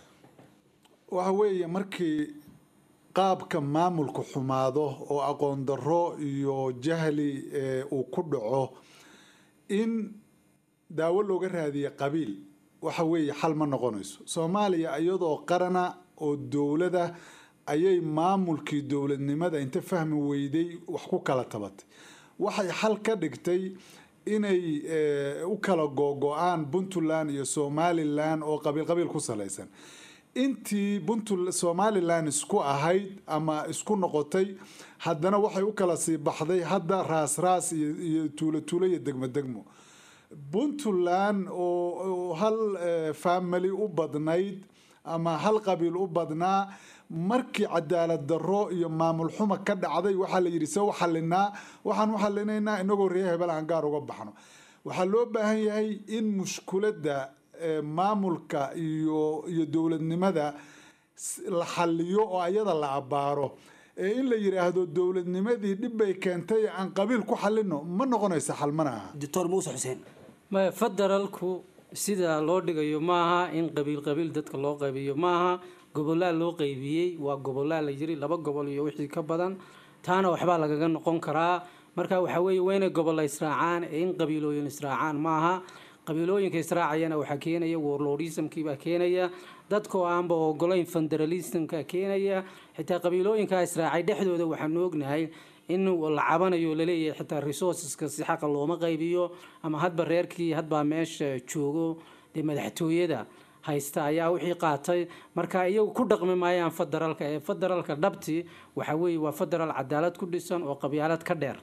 Speaker 17: waxa weeye markii qaabka maamulku xumaado oo aqoon darro iyo jahli uu ku dhaco in daawo looga raadiya qabiil waxa weeye xal ma noqonayso soomaaliya iyadoo qarana oo dowlada ayay maamulkii dowladnimada inta fahmi weyday wax ku kala tabatay waxay xal ka dhigtay inay u kala googo-aan puntland iyo somalilan oo qabiil qabiil ku salaysan intii puntl somalilan isku ahayd ama isku noqotay haddana waxay u kala sii baxday hadda raas raas iyo tuulo tuulo iyo degmo degmo puntland oo hal family u badnayd ama hal qabiil u badnaa markii cadaalad darro iyo maamul xuma ka dhacday waxaa la yidhi se u xalinaa waxaan u xalinaynaa inagoo reer hebel aan gaar uga baxno waxaa loo baahan yahay in mushkuladda maamulka iyo iyo dowladnimada la xaliyo oo ayada la abbaaro ee in la yidhaahdo dowladnimadii dhib bay keentay aan qabiil ku xalino ma noqonaysa xal mana aha
Speaker 15: doctor muuse xuseen
Speaker 16: maya federaalku sida loo dhigayo maaha in qabiil qabiil dadka loo qaybiyo maaha gobolaa loo qaybiyey waa gobolaa la yiri laba gobol iyo wixii ka badan taana waxbaa lagaga noqon karaa marka waxaa weeye waa inay gobolla israacaan ee in qabiilooyin israacaan maaha qabiilooyinka israacayana waxaa keenaya warlordismkiibaa keenaya dadkoo aanba ogolayn federalismka keenaya xitaa qabiilooyinkaa israacay dhexdooda waxaanu ognahay in la cabanayo laleeyahay xitaa resourceska si xaqa looma qaybiyo ama hadba reerkii hadbaa meesha joogo dee madaxtooyada haysta ayaa wixii qaatay marka iyagu ku dhaqmi maayaan federaalka ee federaalka dhabti waxa weeye waa federaal cadaalad ku dhisan oo qabyaalad ka dheer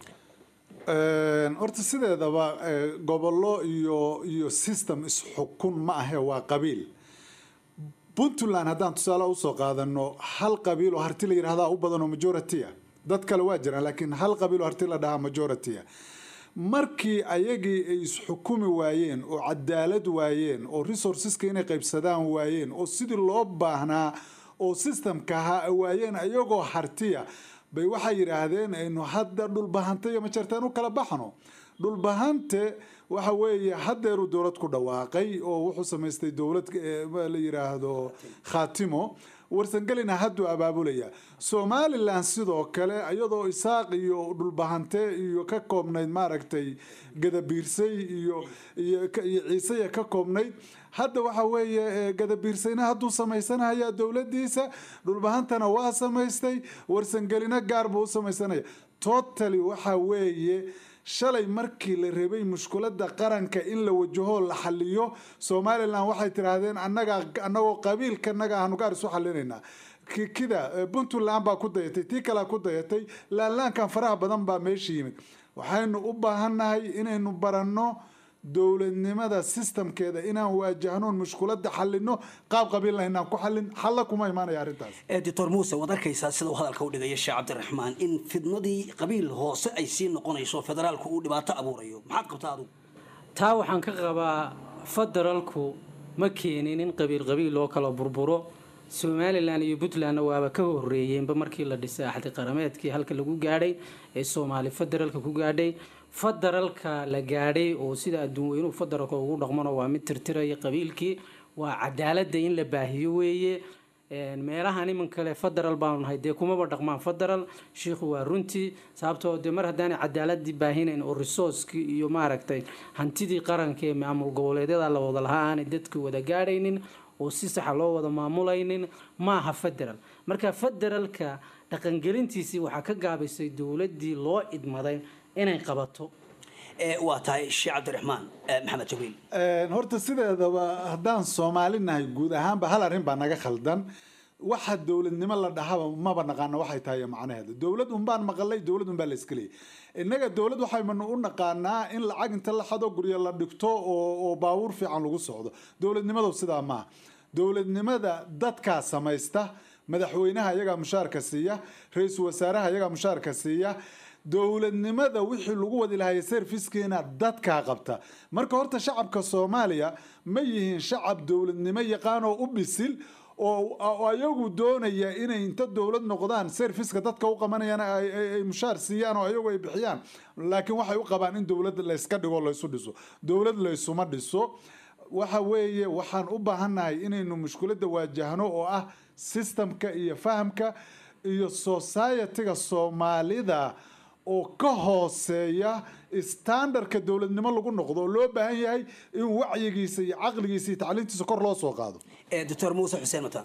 Speaker 17: horta sideedaba gobollo iyo iyo system isxukun ma ahe waa qabiil puntland haddaan tusaale usoo qaadano hal qabiil oo harti la yidhahdaa u badan oo majority ah dad kale waa jiraan laakiin hal qabiil oo harti la dhahaa majority ah markii ayagii ay isxukumi waayeen oo cadaalad waayeen oo resourceska inay qaybsadaan waayeen oo sidii loo baahnaa oo systemka ahaa waayeen ayagoo hartiya bay waxay yidhaahdeen aynu hadda dhulbahante iyo majartaan u kala baxno dhulbahante waxa weeye haddeeruu dowlad ku dhawaaqay oo wuxuu samaystay dowlad la yidhaahdo khaatimo warsangelina hadduu abaabulaya somalilan sidoo kale iyadoo isaaq iyo dhulbahante iyo ka koobnayd maaragtay gadabiirsay iyo iyo ciisaya ka koobnayd hadda waxa weeye gadabiirsayna hadduu samaysanaya dowladiisa dhulbahantana waa samaystay warsangelina gaar buu u samaysanaya totally waxa weeye shalay markii la rabay mushkulada qaranka in la wajaho la xaliyo somalilan waxay tidhaahdeen anaga anagoo qabiilkanaga aanu gaar isu xalinaynaa kida puntland baa ku dayatay tii kalea ku dayatay laanlaankan faraha badan baa meesha yimid waxaynu u baahannahay inaynu baranno dowladnimada sistamkeeda inaan waajahnoon mushkulada xalino qaab qabiilna inaan ku xalin xalla kuma imaanaya arrintaas
Speaker 15: doctor muuse waad arkaysaa sida uu hadalka u dhigaya sheekh cabdiraxmaan in fidnadii qabiil hoose ay sii noqonayso federaalku uu dhibaato abuurayo maxaad qabtaa adugu
Speaker 16: taa waxaan ka qabaa federaalku ma keenin in qabiil qabiil loo kala burburo somalilan iyo puntlandna waaba ka horeeyeenba markii la dhisay axdi qarameedkii halka lagu gaadhay ee soomaali federaalka ku gaadhay federaalka la gaadhay oo sida adduun weynuhu federaalka ugu dhaqmano waa mid tirtiraya qabiilkii waa cadaaladda in la baahiyo weeye meelahan iman kale federal baanu nahay dee kumaba dhaqmaan federal shiikhu waa runtii sababtoo dee mar haddaanay cadaaladii baahinayn oo resourcekii iyo maaragtay hantidii qaranka ee maamul goboleedyada la wada lahaa aanay dadka wada gaadhaynin oo si saxa loo wada maamulaynin maaha federal marka federalka dhaqangelintiisii waxaa ka gaabisay dowladii loo idmaday inay qabato
Speaker 15: waa tahay sheekh cabdiraxmaan maxamed jabiil
Speaker 17: horta sideedaba haddaan soomaali nahay guud ahaanba hal arrin baa naga khaldan waxa dowladnimo la dhahaba maba naqaano waxay tahay macnaheeda dowlad unbaan maqalay dowlad unbaa la iska leeyay innaga dowlad waxaynu u naqaanaa in lacag inta la xado guryo la dhigto oo oo baabuur fiican lagu socdo dowladnimadu sidaa maaha dowladnimada dadkaa samaysta madaxweynaha iyagaa mushaarka siiya ra-iisul wasaaraha iyagaa mushaarka siiya dowladnimada wixii lagu wadi lahaye servicekeena dadkaa qabta marka horta shacabka soomaaliya ma yihiin shacab dowladnimo yaqaan oo u bisil oo ayagu doonaya inay inta dowlad noqdaan serviceka dadka u qabanayaan ay mushaar siiyaan oo ayagu ay bixiyaan laakiin waxay u qabaan in dowlad layska dhigo laysu dhiso dowlad laysuma dhiso waxa weeye waxaan u baahannahay inaynu mushkiladda waajahno oo ah systemka iyo fahamka iyo societyga soomaalida oo ka hooseeya standardka dowladnimo lagu noqdo oo loo baahan yahay in wacyigiisa iyo caqligiisa iyo tacliintiisa kor loo soo qaado
Speaker 15: doctor muuse xuseen mataan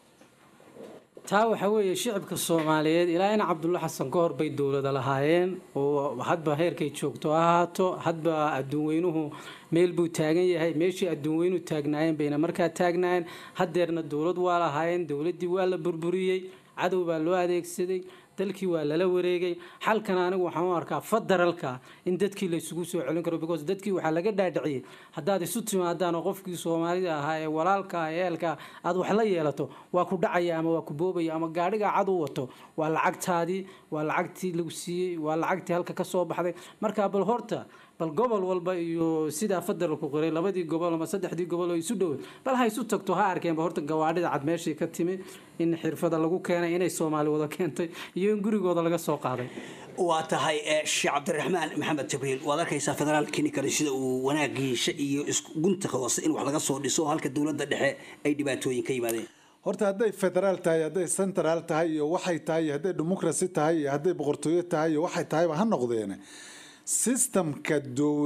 Speaker 16: taa waxaa weeye shicibka soomaaliyeed ilaa in cabdulla xasan ka hor bay dowlada lahaayeen oo hadba heerkay joogto ha ahaato hadba adduun weynuhu meel buu taagan yahay meeshii adduun weynuhu taagnaayeen bayna markaa taagnaayeen haddeerna dowlad waa lahaayeen dowladdii waa la burburiyey cadow baa loo adeegsaday dalkii waa lala wareegay xalkan anigu waxaan u arkaa federalka in dadkii la isugu soo celin karo because dadkii waxaa laga dhaadhiciyey haddaad isu timaadaan oo qofkii soomaalida ahaa ee walaalka eelka aad wax la yeelato waa ku dhacaya ama waa ku boobaya ama gaadhigaa cad u wato waa lacagtaadii waa lacagtii lagu siiyey waa lacagtii halka ka soo baxday marka bal horta bal gobol walba iyo sidaa federalku qoray labadii gobol ama saddexdii gobol oo isu dhowey bal ha isu tagto ha arkeenba horta gawaadhida cad meeshii ka timi in xirfada lagu keenay inay soomaali wada keentay iyo in gurigooda laga soo qaaday
Speaker 15: waa tahay sheekh cabdiraxmaan maxamed jibriil waad arkaysaa federaalkini kale sida uu wanaagiisha iyo gunta hoose in wax laga soo dhiso halka dowladda dhexe ay dhibaatooyin ka yimaadeen
Speaker 17: horta hadday federaal tahay hadday central tahay iyo waxay tahay iyo hadday democracy tahay iyo hadday boqortooyo tahay iyo waxay tahayba ha noqdeene systemka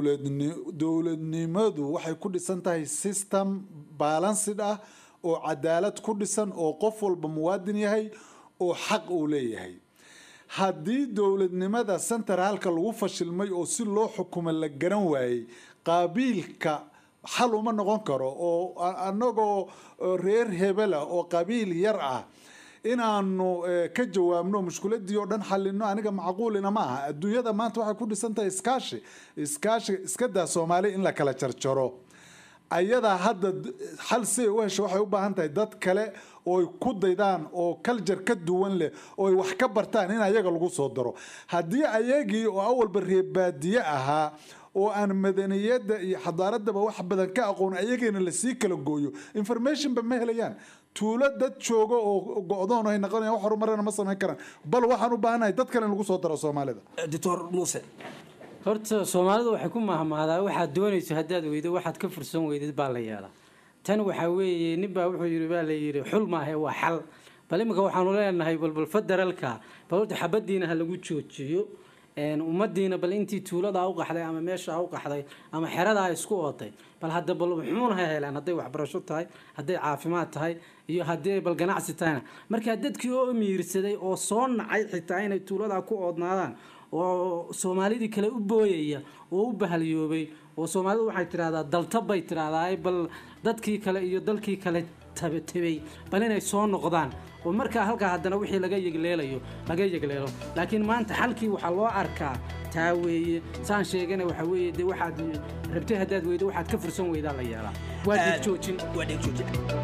Speaker 17: dowladnimadu waxay ku dhisan tahay system balanced ah oo cadaalad ku dhisan oo qof walba muwaadin yahay oo xaq uu leeyahay haddii dowladnimada centraalka lagu fashilmay oo si loo xukumo la garan waayey qaabiilka xal uma noqon karo oo anagoo reer hebela oo qabiil yar ah inaanu ka jawaabno mushkiladii oo dhan xalino aniga macquulina ma aha adduunyada maanta waxay ku dhisan tahay iskaashi iskaashi iska daa soomaali in la kala jarjaro ayadaa hadda xal si ay u hesho waxay u baahan tahay dad kale oo ay ku daydaan oo kaljar ka duwan leh oo ay wax ka bartaan in ayaga lagu soo daro haddii ayagii oo awalba reebaadiye ahaa oo aan madaniyadda iyo xadaaradaba wax badan ka aqoon ayagiina lasii kala gooyo informationba ma helayaan tuulo dad joogo oo go-doon ay noqonayaan wax horumarana ma samayn karaan bal waxaan u baahanahay dad kale in lagu soo daro soomaalida
Speaker 15: doctor muuse
Speaker 16: horta soomaalidu waxay ku mahmaadaa waxaad doonayso haddaad weydo waxaad ka fursan weydid baa la yeelaa tan waxaa weeye ninbaa wuxuu yidhi baa la yidhi xul maahe waa xal bal iminka waxaanu leenahay balbal federaalka bal horta xabadiina ha lagu joojiyo ummadiina bal intii tuuladaa u qaxday ama meeshaa u qaxday ama xeradaa isku ooday bal hadda bal muxuuna ha helaan hadday waxbarasho tahay hadday caafimaad tahay iyo haddii bal ganacsi tahayna markaa dadkii oo miirsaday oo soo nacay xitaa inay tuuladaa ku oodnaadaan oo soomaalidii kale u booyaya oo u bahalyoobay oo soomaalidu waxay tidhahdaa daltab bay tidhahdaa bal dadkii kale iyo dalkii kale tabay bal inay soo noqdaan oo markaa halkaa haddana wixii laga yegleelayo laga yegleelo laakiin maanta xalkii waxaa loo arkaa taa weeye saan sheegana waxaa weeye dee waxaad rabtay haddaad weydo waxaad ka fursan weydaa la yeelaa waa dhigjoojin
Speaker 15: waa dhigjoojin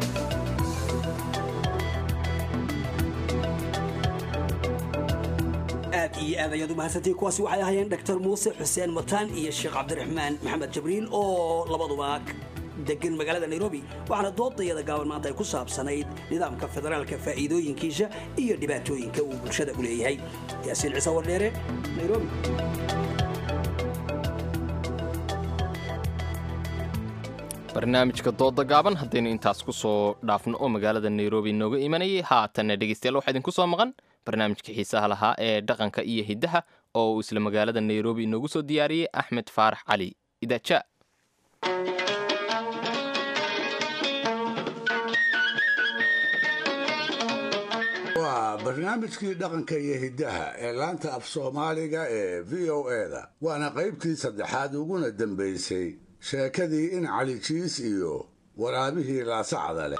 Speaker 15: aad iyo aad ayaad u mahadsantihiin kuwaasi waxay ahaayeen doctor muuse xuseen mataan iyo sheekh cabdiraxmaan maxamed jabriil oo labaduba degan magaalada nairobi waxaana doodayada gaaban maanta ay ku saabsanayd nidaamka federaalka faa'iidooyinkiisa iyo dhibaatooyinka uu bulshada u leeyahay yaasiin ciise wardheere nairobi
Speaker 1: barnaamijka dooda gaaban haddaynu intaas ku soo dhaafno oo magaalada nairobi nooga imanayay haatanna dhegeystayaal waxaa idinku soo maqan barnaamijka xiisaha lahaa ee dhaqanka iyo hiddaha oo uu isla magaalada nairobi inoogu soo diyaariyey axmed faarax cali idaaja
Speaker 4: waa barnaamijkii dhaqanka iyo hiddaha ee laanta af soomaaliga ee v o eda waana qaybtii saddexaad uguna dambaysay sheekadii in cali jiis iyo waraabihii laasacda leh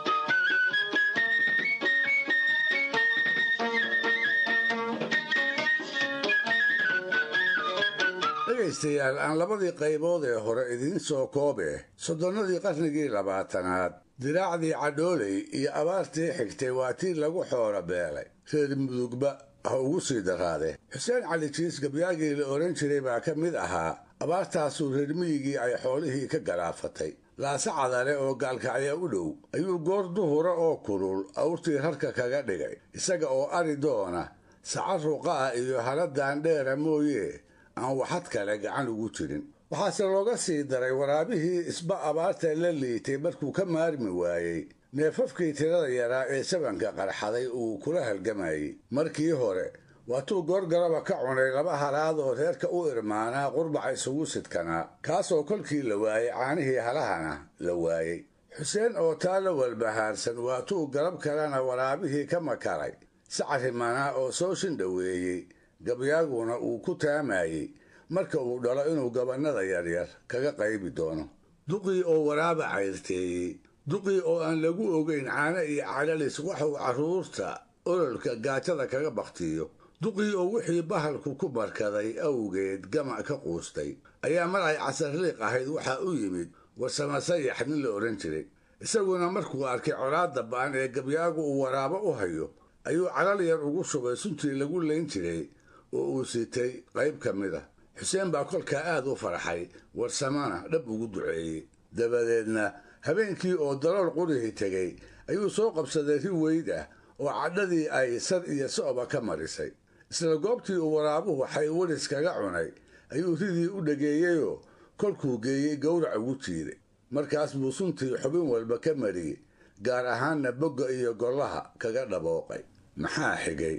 Speaker 4: dhegaystayaal aan labadii qaybood ee hore idiin soo koobe soddonnadii qarnigii labaatanaad diraacdii cadhooley iyo abaartii xigtay waa tii lagu xoolo beelay reer mudugba ha ugu sii daraade xuseen cali jiis gabyaagii la odhan jiray baa ka mid ahaa abaartaasuu reer miyigii ay xoolihii ka garaafatay laase cadale oo gaalkacya u dhow ayuu goor duhura oo kulul awrtii rarka kaga dhigay isaga oo ari doona saca ruqa ah iyo haladan dheera mooye aan waxad kale gacan ugu jirin waxaase looga sii daray waraabihii isba abaarta la liitay markuu ka maarmi waayey neefafkii tirada yaraa ee sabanka qarxaday uu kula halgamayey markii hore waatuu goorgaraba ka cunay laba halaad oo reerka u irmaanaa qurbaca isugu sidkanaa kaasoo kolkii la waayey caanihii halahana la waayey xuseen oo taa la walbahaarsan waatuu garab kalena waraabihii ka makaray sacarimanaa oo soo shindhoweeyey gabyaaguna uu ku taamayey marka uu dhalo inuu gabannada yaryar kaga qaybi doono duqii oo waraaba cayrteeyey duqii oo aan lagu ogayn caano iyo calalis waxuu carruurta ololka gaajada kaga bakhtiyo duqii oo wixii bahalku ku markaday awgeed gamac ka quustay ayaa mar ay casarliiq ahayd waxaa u yimid warsama sayax nin la odhan jiray isaguna markuu arkay colaadda ba'an ee gabyaagu uu waraabo u hayo ayuu calal yar ugu shubay suntii lagu layn jiray oo uu sitay qayb ka mid a xuseen baa kolkaa aad u farxay warsamana dhab ugu duceeyey dabadeedna habeenkii oo dalool qurihii tegey ayuu soo qabsaday ri weyd ah oo cadhadii ay sar iyo so'ba ka marisay isla goobtii uu waraabuhu xaywaris kaga cunay ayuu ridii u dhageeyeyoo kolkuu geeyey gowrac ugu jiiday markaas buu suntii xubin walba ka mariyey gaar ahaanna bogga iyo gollaha kaga dhabooqay maxaa xigay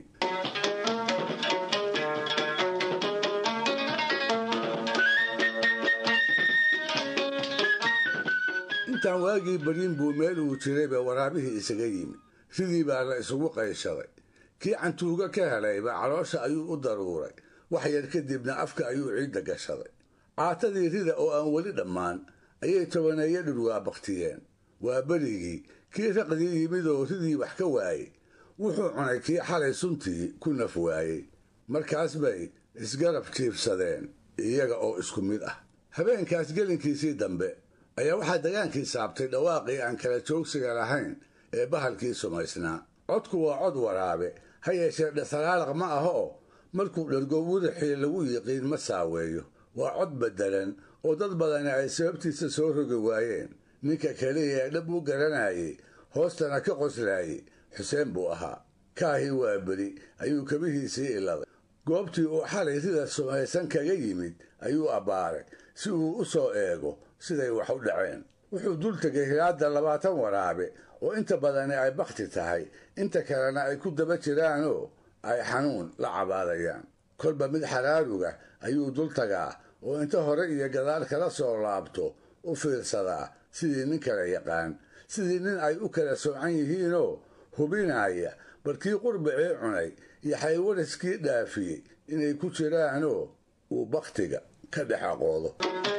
Speaker 4: intaan waagii baryin buu meel uu jirayba waraabihii isaga yimid ridii baa la isugu qayshaday kii cantuuga ka helayba caloosha ayuu u daruuray wax yar kadibna afka ayuu ciidda gashaday caatadii rida oo aan weli dhammaan ayay tobaneeyo dhurwaa baktiyeen waa berigii kii raqdii yimid oo ridii wax ka waayey wuxuu cunay kii xalay suntii ku naf waayey markaas bay isgarab jiibsadeen iyaga oo isku mid ah habeenkaas gelinkiisii dambe ayaa waxaa dagaankii saabtay dhawaaqii aan kala joogsiga lahayn ee bahalkii sumaysnaa codku waa cod waraabe ha yeeshee dhasaraalaq ma aha oo markuu dhergo wurixii lagu yiqiin ma saaweeyo waa cod beddelan oo dad badani ay sababtiisa soo rogi waayeen ninka keliya ee dhab u garanayay hoostana ka qoslaayey xuseen buu ahaa kaahii waa beri ayuu kabihiisii iladay goobtii uu xalay rida sumaysan kaga yimid ayuu abbaaray si uu u soo eego siday wax u dhaceen wuxuu dul tegay hilaadda labaatan waraabe oo inta badani ay bakhti tahay inta kalena ay ku daba jiraanoo ay xanuun la cabaadayaan kolba mid xaraaruga ayuu dul tagaa oo inta hore iyo gadaal kala soo laabto u fiirsadaa sidii nin kala yaqaan sidii nin ay u kala soocan yihiinoo hubinaya barkii qurbacii cunay iyo xaywariskii dhaafiyey inay ku jiraanoo uu bakhtiga ka dhex aqoodo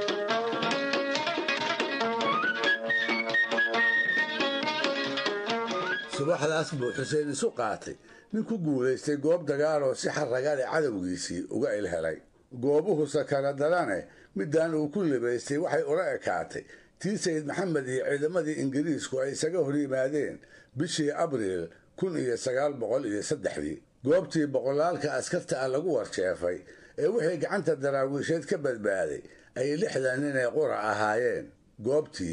Speaker 4: subaxdaas buu xuseen isu qaatay nin ku guulaystay goob dagaaloo si xarragale cadowgiisii uga ilhelay goobuhu sakara darane midaan uu ku libaystay waxay ula ekaatay tii sayid maxamed iyo ciidamadii ingiriisku ay isaga hor yimaadeen bishii abriil kun iyo sagaal boqol iyo saddexdii goobtii boqolaalka askarta ah lagu warjeefay ee wixii gacanta daraawiisheed ka badbaaday ay lixdan nin ee qura ahaayeen goobtii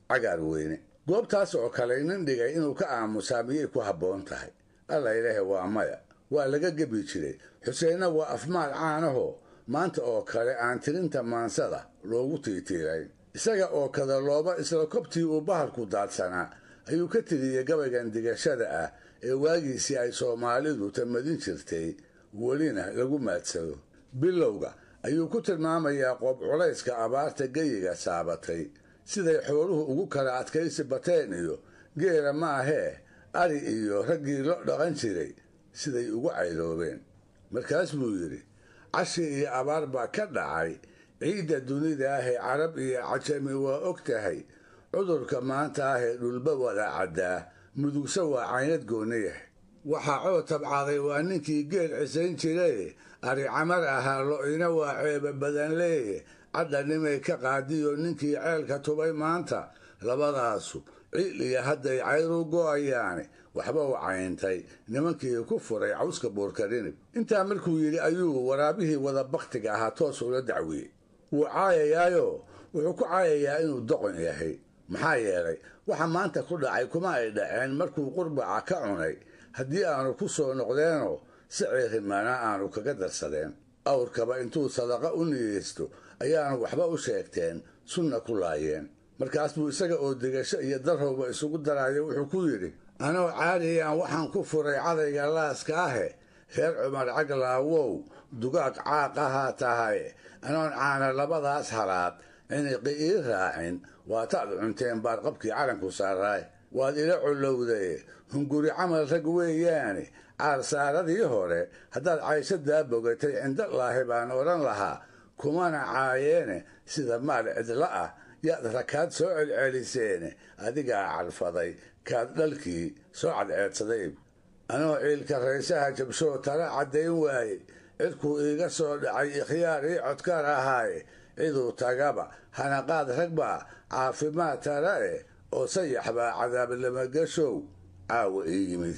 Speaker 4: cagaar weyne goobtaas oo kale nin dhigay inuu ka aamusaa miyay ku habboon tahay alla ilaahe waa maya waa laga gebi jiray xuseenna waa afmaal caanaho maanta oo kale aan tirinta maansada loogu tiitiirayn isaga oo kada looba isla kobtii uu bahalku daadsanaa ayuu ka tiriyey gabaygan digashada ah ee waagiisii ay soomaalidu tamadin jirtay welina lagu maadsado bilowga ayuu ku tilmaamayaa qoob culayska abaarta geyiga saabatay siday xooluhu ugu kala adkaysi bateen iyo geela ma ahee ari iyo raggii lo dhaqan jiray siday ugu cayloobeen markaas buu yidhi cashi iyo abaar baa ka dhacay ciidda dunida ahee carab iyo cajami waa og tahay cudurka maanta ahee dhulba wada caddaa mudugse waa caynad gooniyah waxaa coo tabcaaday waa ninkii geel cisayn jiraye ari camar ahaa lo-ina waa ceeba badan leeye cadda nimay ka qaadiyo ninkii ceelka tubay maanta labadaasu ciil iyo hadday cayru go'ayaane waxba u cayntay nimankii ku furay cawska buurkarinib intaa markuu yidhi ayuu waraabihii wada bakhtiga ahaa toos ula dacwiyey wuu caayayaayo wuxuu ku caayayaa inuu doqon yahay maxaa yeelay waxa maanta ku dhacay kuma ay dhaceen markuu qurbaca ka cunay haddii aanu ku soo noqdeenoo si ceerimaana aanu kaga darsadeen awrkaba intuu sadaqa u niyeysto ayaanu waxba u sheegteen sunna ku laayeen markaas buu isaga oo degasho iyo darrowba isugu daraayo wuxuu ku yidhi anoo caadiyaan waxaan ku furay cadayga laaska ahe reer cumar caglaawow dugaag caaq ahaa tahay anoon caana labadaas halaad ciniqi ii raacin waataad cunteen baarqabkii calanku saaraay waad ila collowday hunguri camal rag weeyaane caarsaaradii hore haddaad cayshadaa bogatay cindolaahi baan odhan lahaa kumana caayeene sida maal cidla ah yaad rakaad soo celceliseene adigaa cadfaday kaad dhalkii soo cadceedsaday anoo ciilka raysaha jabshoo tala caddayn waaye cidkuu iiga soo dhacay ikhyaar ii codkaar ahaaye ciduu tagaba hanaqaad ragbaa caafimaad tala eh oo sayax baa cadaabnamagashow caawa ii yimid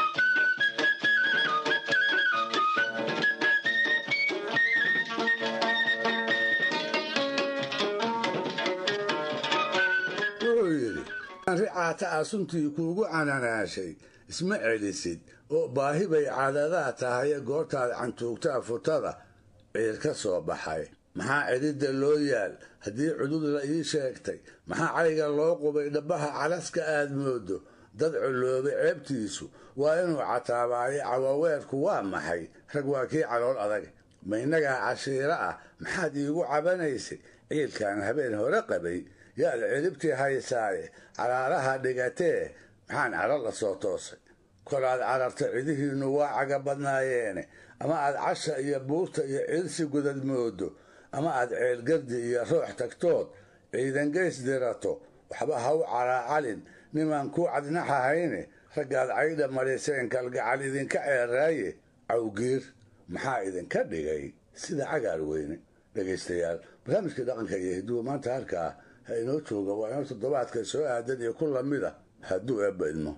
Speaker 4: wuxuu yidhi ricaata ah suntii kuugu cananaashay isma celisid oo baahi bay caadadaa tahaye goortaad cantuugtaa futada ciir ka soo baxay maxaa cidhidda loo yaal haddii cudud la ii sheegtay maxaa cayga loo qubay dhabbaha calaska aad moodo dad colloobay ceebtiisu waa inuu cataabaayo cawaweerku waa maxay rag waa kii calool adag ma innagaa cashiiro ah maxaad iigu cabanaysay ciilkan habeen hore qabay yaad ciribtii haysaaye calaalaha dhigatee maxaan calo la soo toosay kolaad cararta cidihiinnu waa caga badnaayeene ama aad casha iyo buurta iyo ciilsi gudad moodo ama aad ceelgardi iyo roox tagtood ciidan geys dirato waxba ha u calaacalin nimaan kuu cadnaxahayne raggaad caydha mariseen kalgacal idinka ceeraaye cawgiir maxaa idinka dhigay sida cagaar weyne dhegaystayaal barnaamijkii dhaqanka iyo hiduwa maanta halkaa ha inoo jooga waa inoo toddobaadka soo aadan iyo ku lamid a hadduu eebba idmo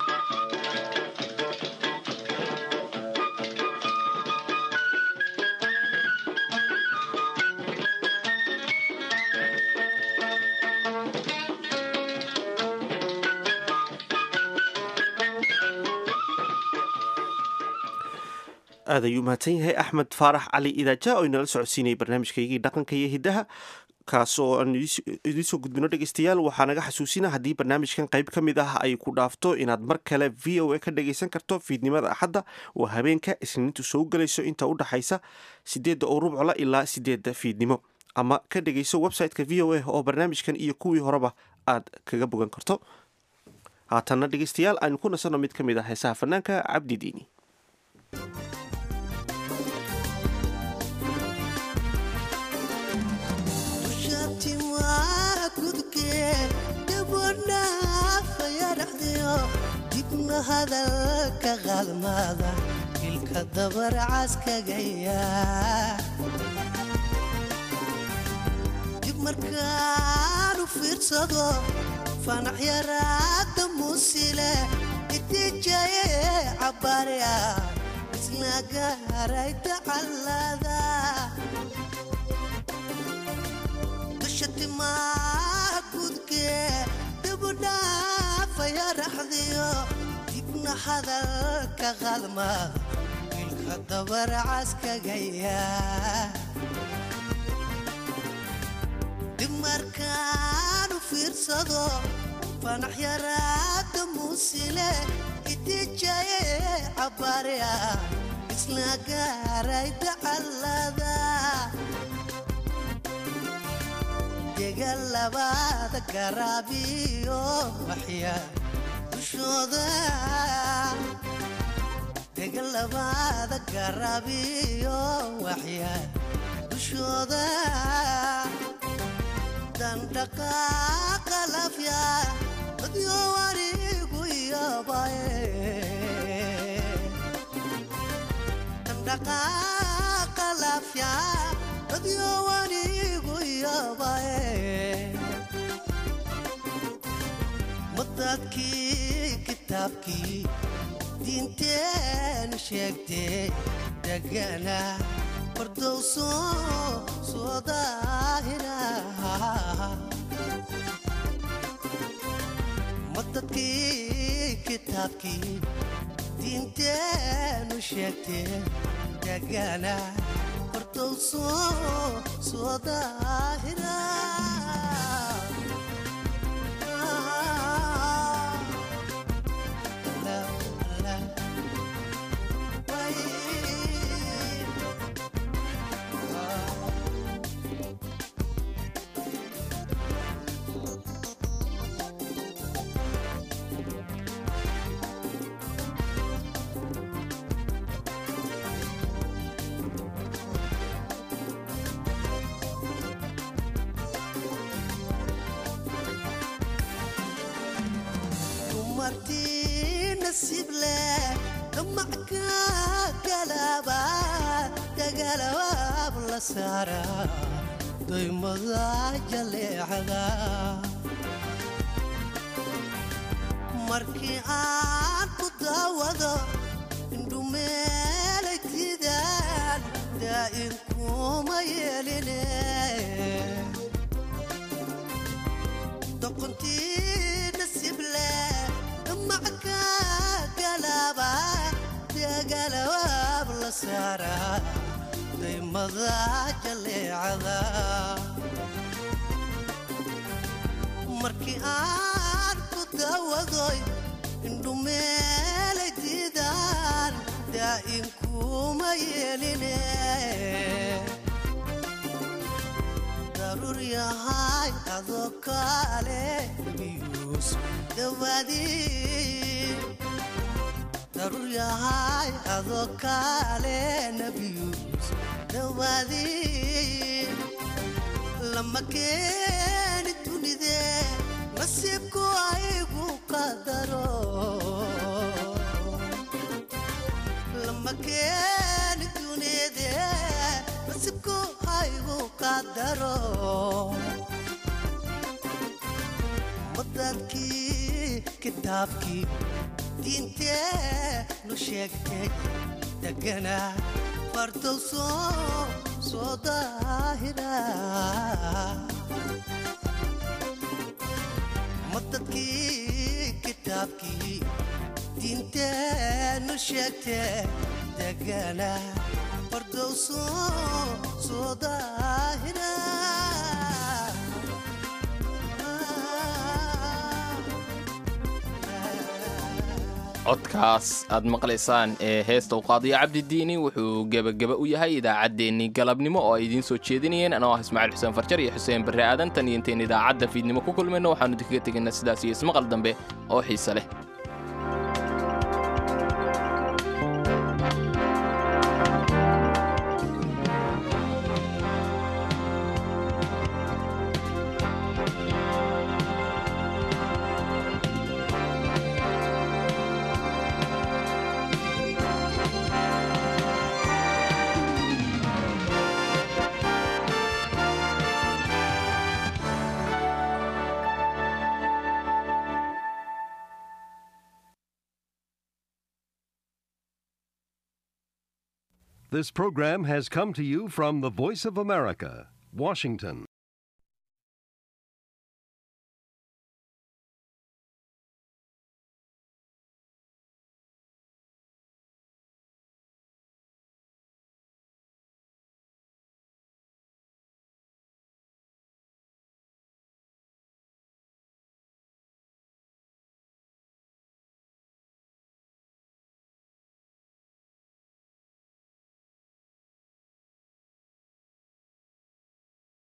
Speaker 2: aad ayuu mahadsan yahay axmed faarax cali idaaja oo inala socodsiinayay barnaamijkaygii dhaqanka iyo hiddaha kaas oo aan idiin soo gudbino dhegeystayaal waxaa naga xasuusina haddii barnaamijkan qayb ka mid ah ay ku dhaafto inaad mar kale v o a ka dhagaysan karto fiidnimada axadda oo habeenka isniintu soo gelayso inta u dhaxaysa sideedda oo rubcola ilaa sideedda fiidnimo ama ka dhegayso website-ka v o a oo barnaamijkan iyo kuwii horeba aad kaga bogan karto haatanna dhegeystayaal aynu ku nasanno mid ka mid ah heesaha fanaanka cabdi diini
Speaker 18: dibna hadalka qaalmaada ilka dabar caskagaya dib markaanu fiirsado fanax yaraada muusile itijaye cabaarya isna gaaray tacallada dusha timaa gudkee hadalka qalma wiilka dabar caskagaya dib markaanu fiirsado fanax yaraada muusile itijaye cabaarya isla gaaray dacallada degal labaada garaabiyo waxya dushooda degal labaada garaabiyo waxya dushooda dandhaqaaqa lafya dadyo warigu yabaye dandhaqaaqa lafya dadyo warigu yabaye madadkii kitaabkii diinteenu sheegtee degana fardowso soo daahira madadkii kitaabkii diinteenu sheegtee degana fardowso soo daahira dumartii nasiib leh damacka galaba dagalabaab la saara daymada jaleecada markii aan ku daawado indhumeelay tidaan daa'in kuma yeeline doqontii nasiib leh damacka galaba dagalabaab la saara daymada jaleecada markii aan ku daawadoy indhumeelay diidaan daa'in kuma yeeline daruur yahay adoo kaale biyuus dawaadii daruur yahay adoo kaale nabiyuus dawaadii lama keeni dunide nasiibku aygu qadaro lama keeni dunide nasiibku aygu qadaro madadkii kitaabkii diintee nu sheegtay degana fardowso soo daahira madadkii kitaabkii diintee nu sheegtay degana fardowso soo daahira
Speaker 1: codkaas aad maqlaysaan ee heesta uqaadiyo cabdidiini wuxuu gebageba u yahay idaacaddeenii galabnimo oo ay idiin soo jeedinayeen anoo ah ismaaciil xuseen farjar iyo xuseen barre aadan tan iyo intayn idaacadda fiidnimo ku kulmayno waxaanu idinkaga tegaynaa sidaas iyo ismaqal dambe oo xiise leh
Speaker 19: This program has come to you from the Voice of America, Washington.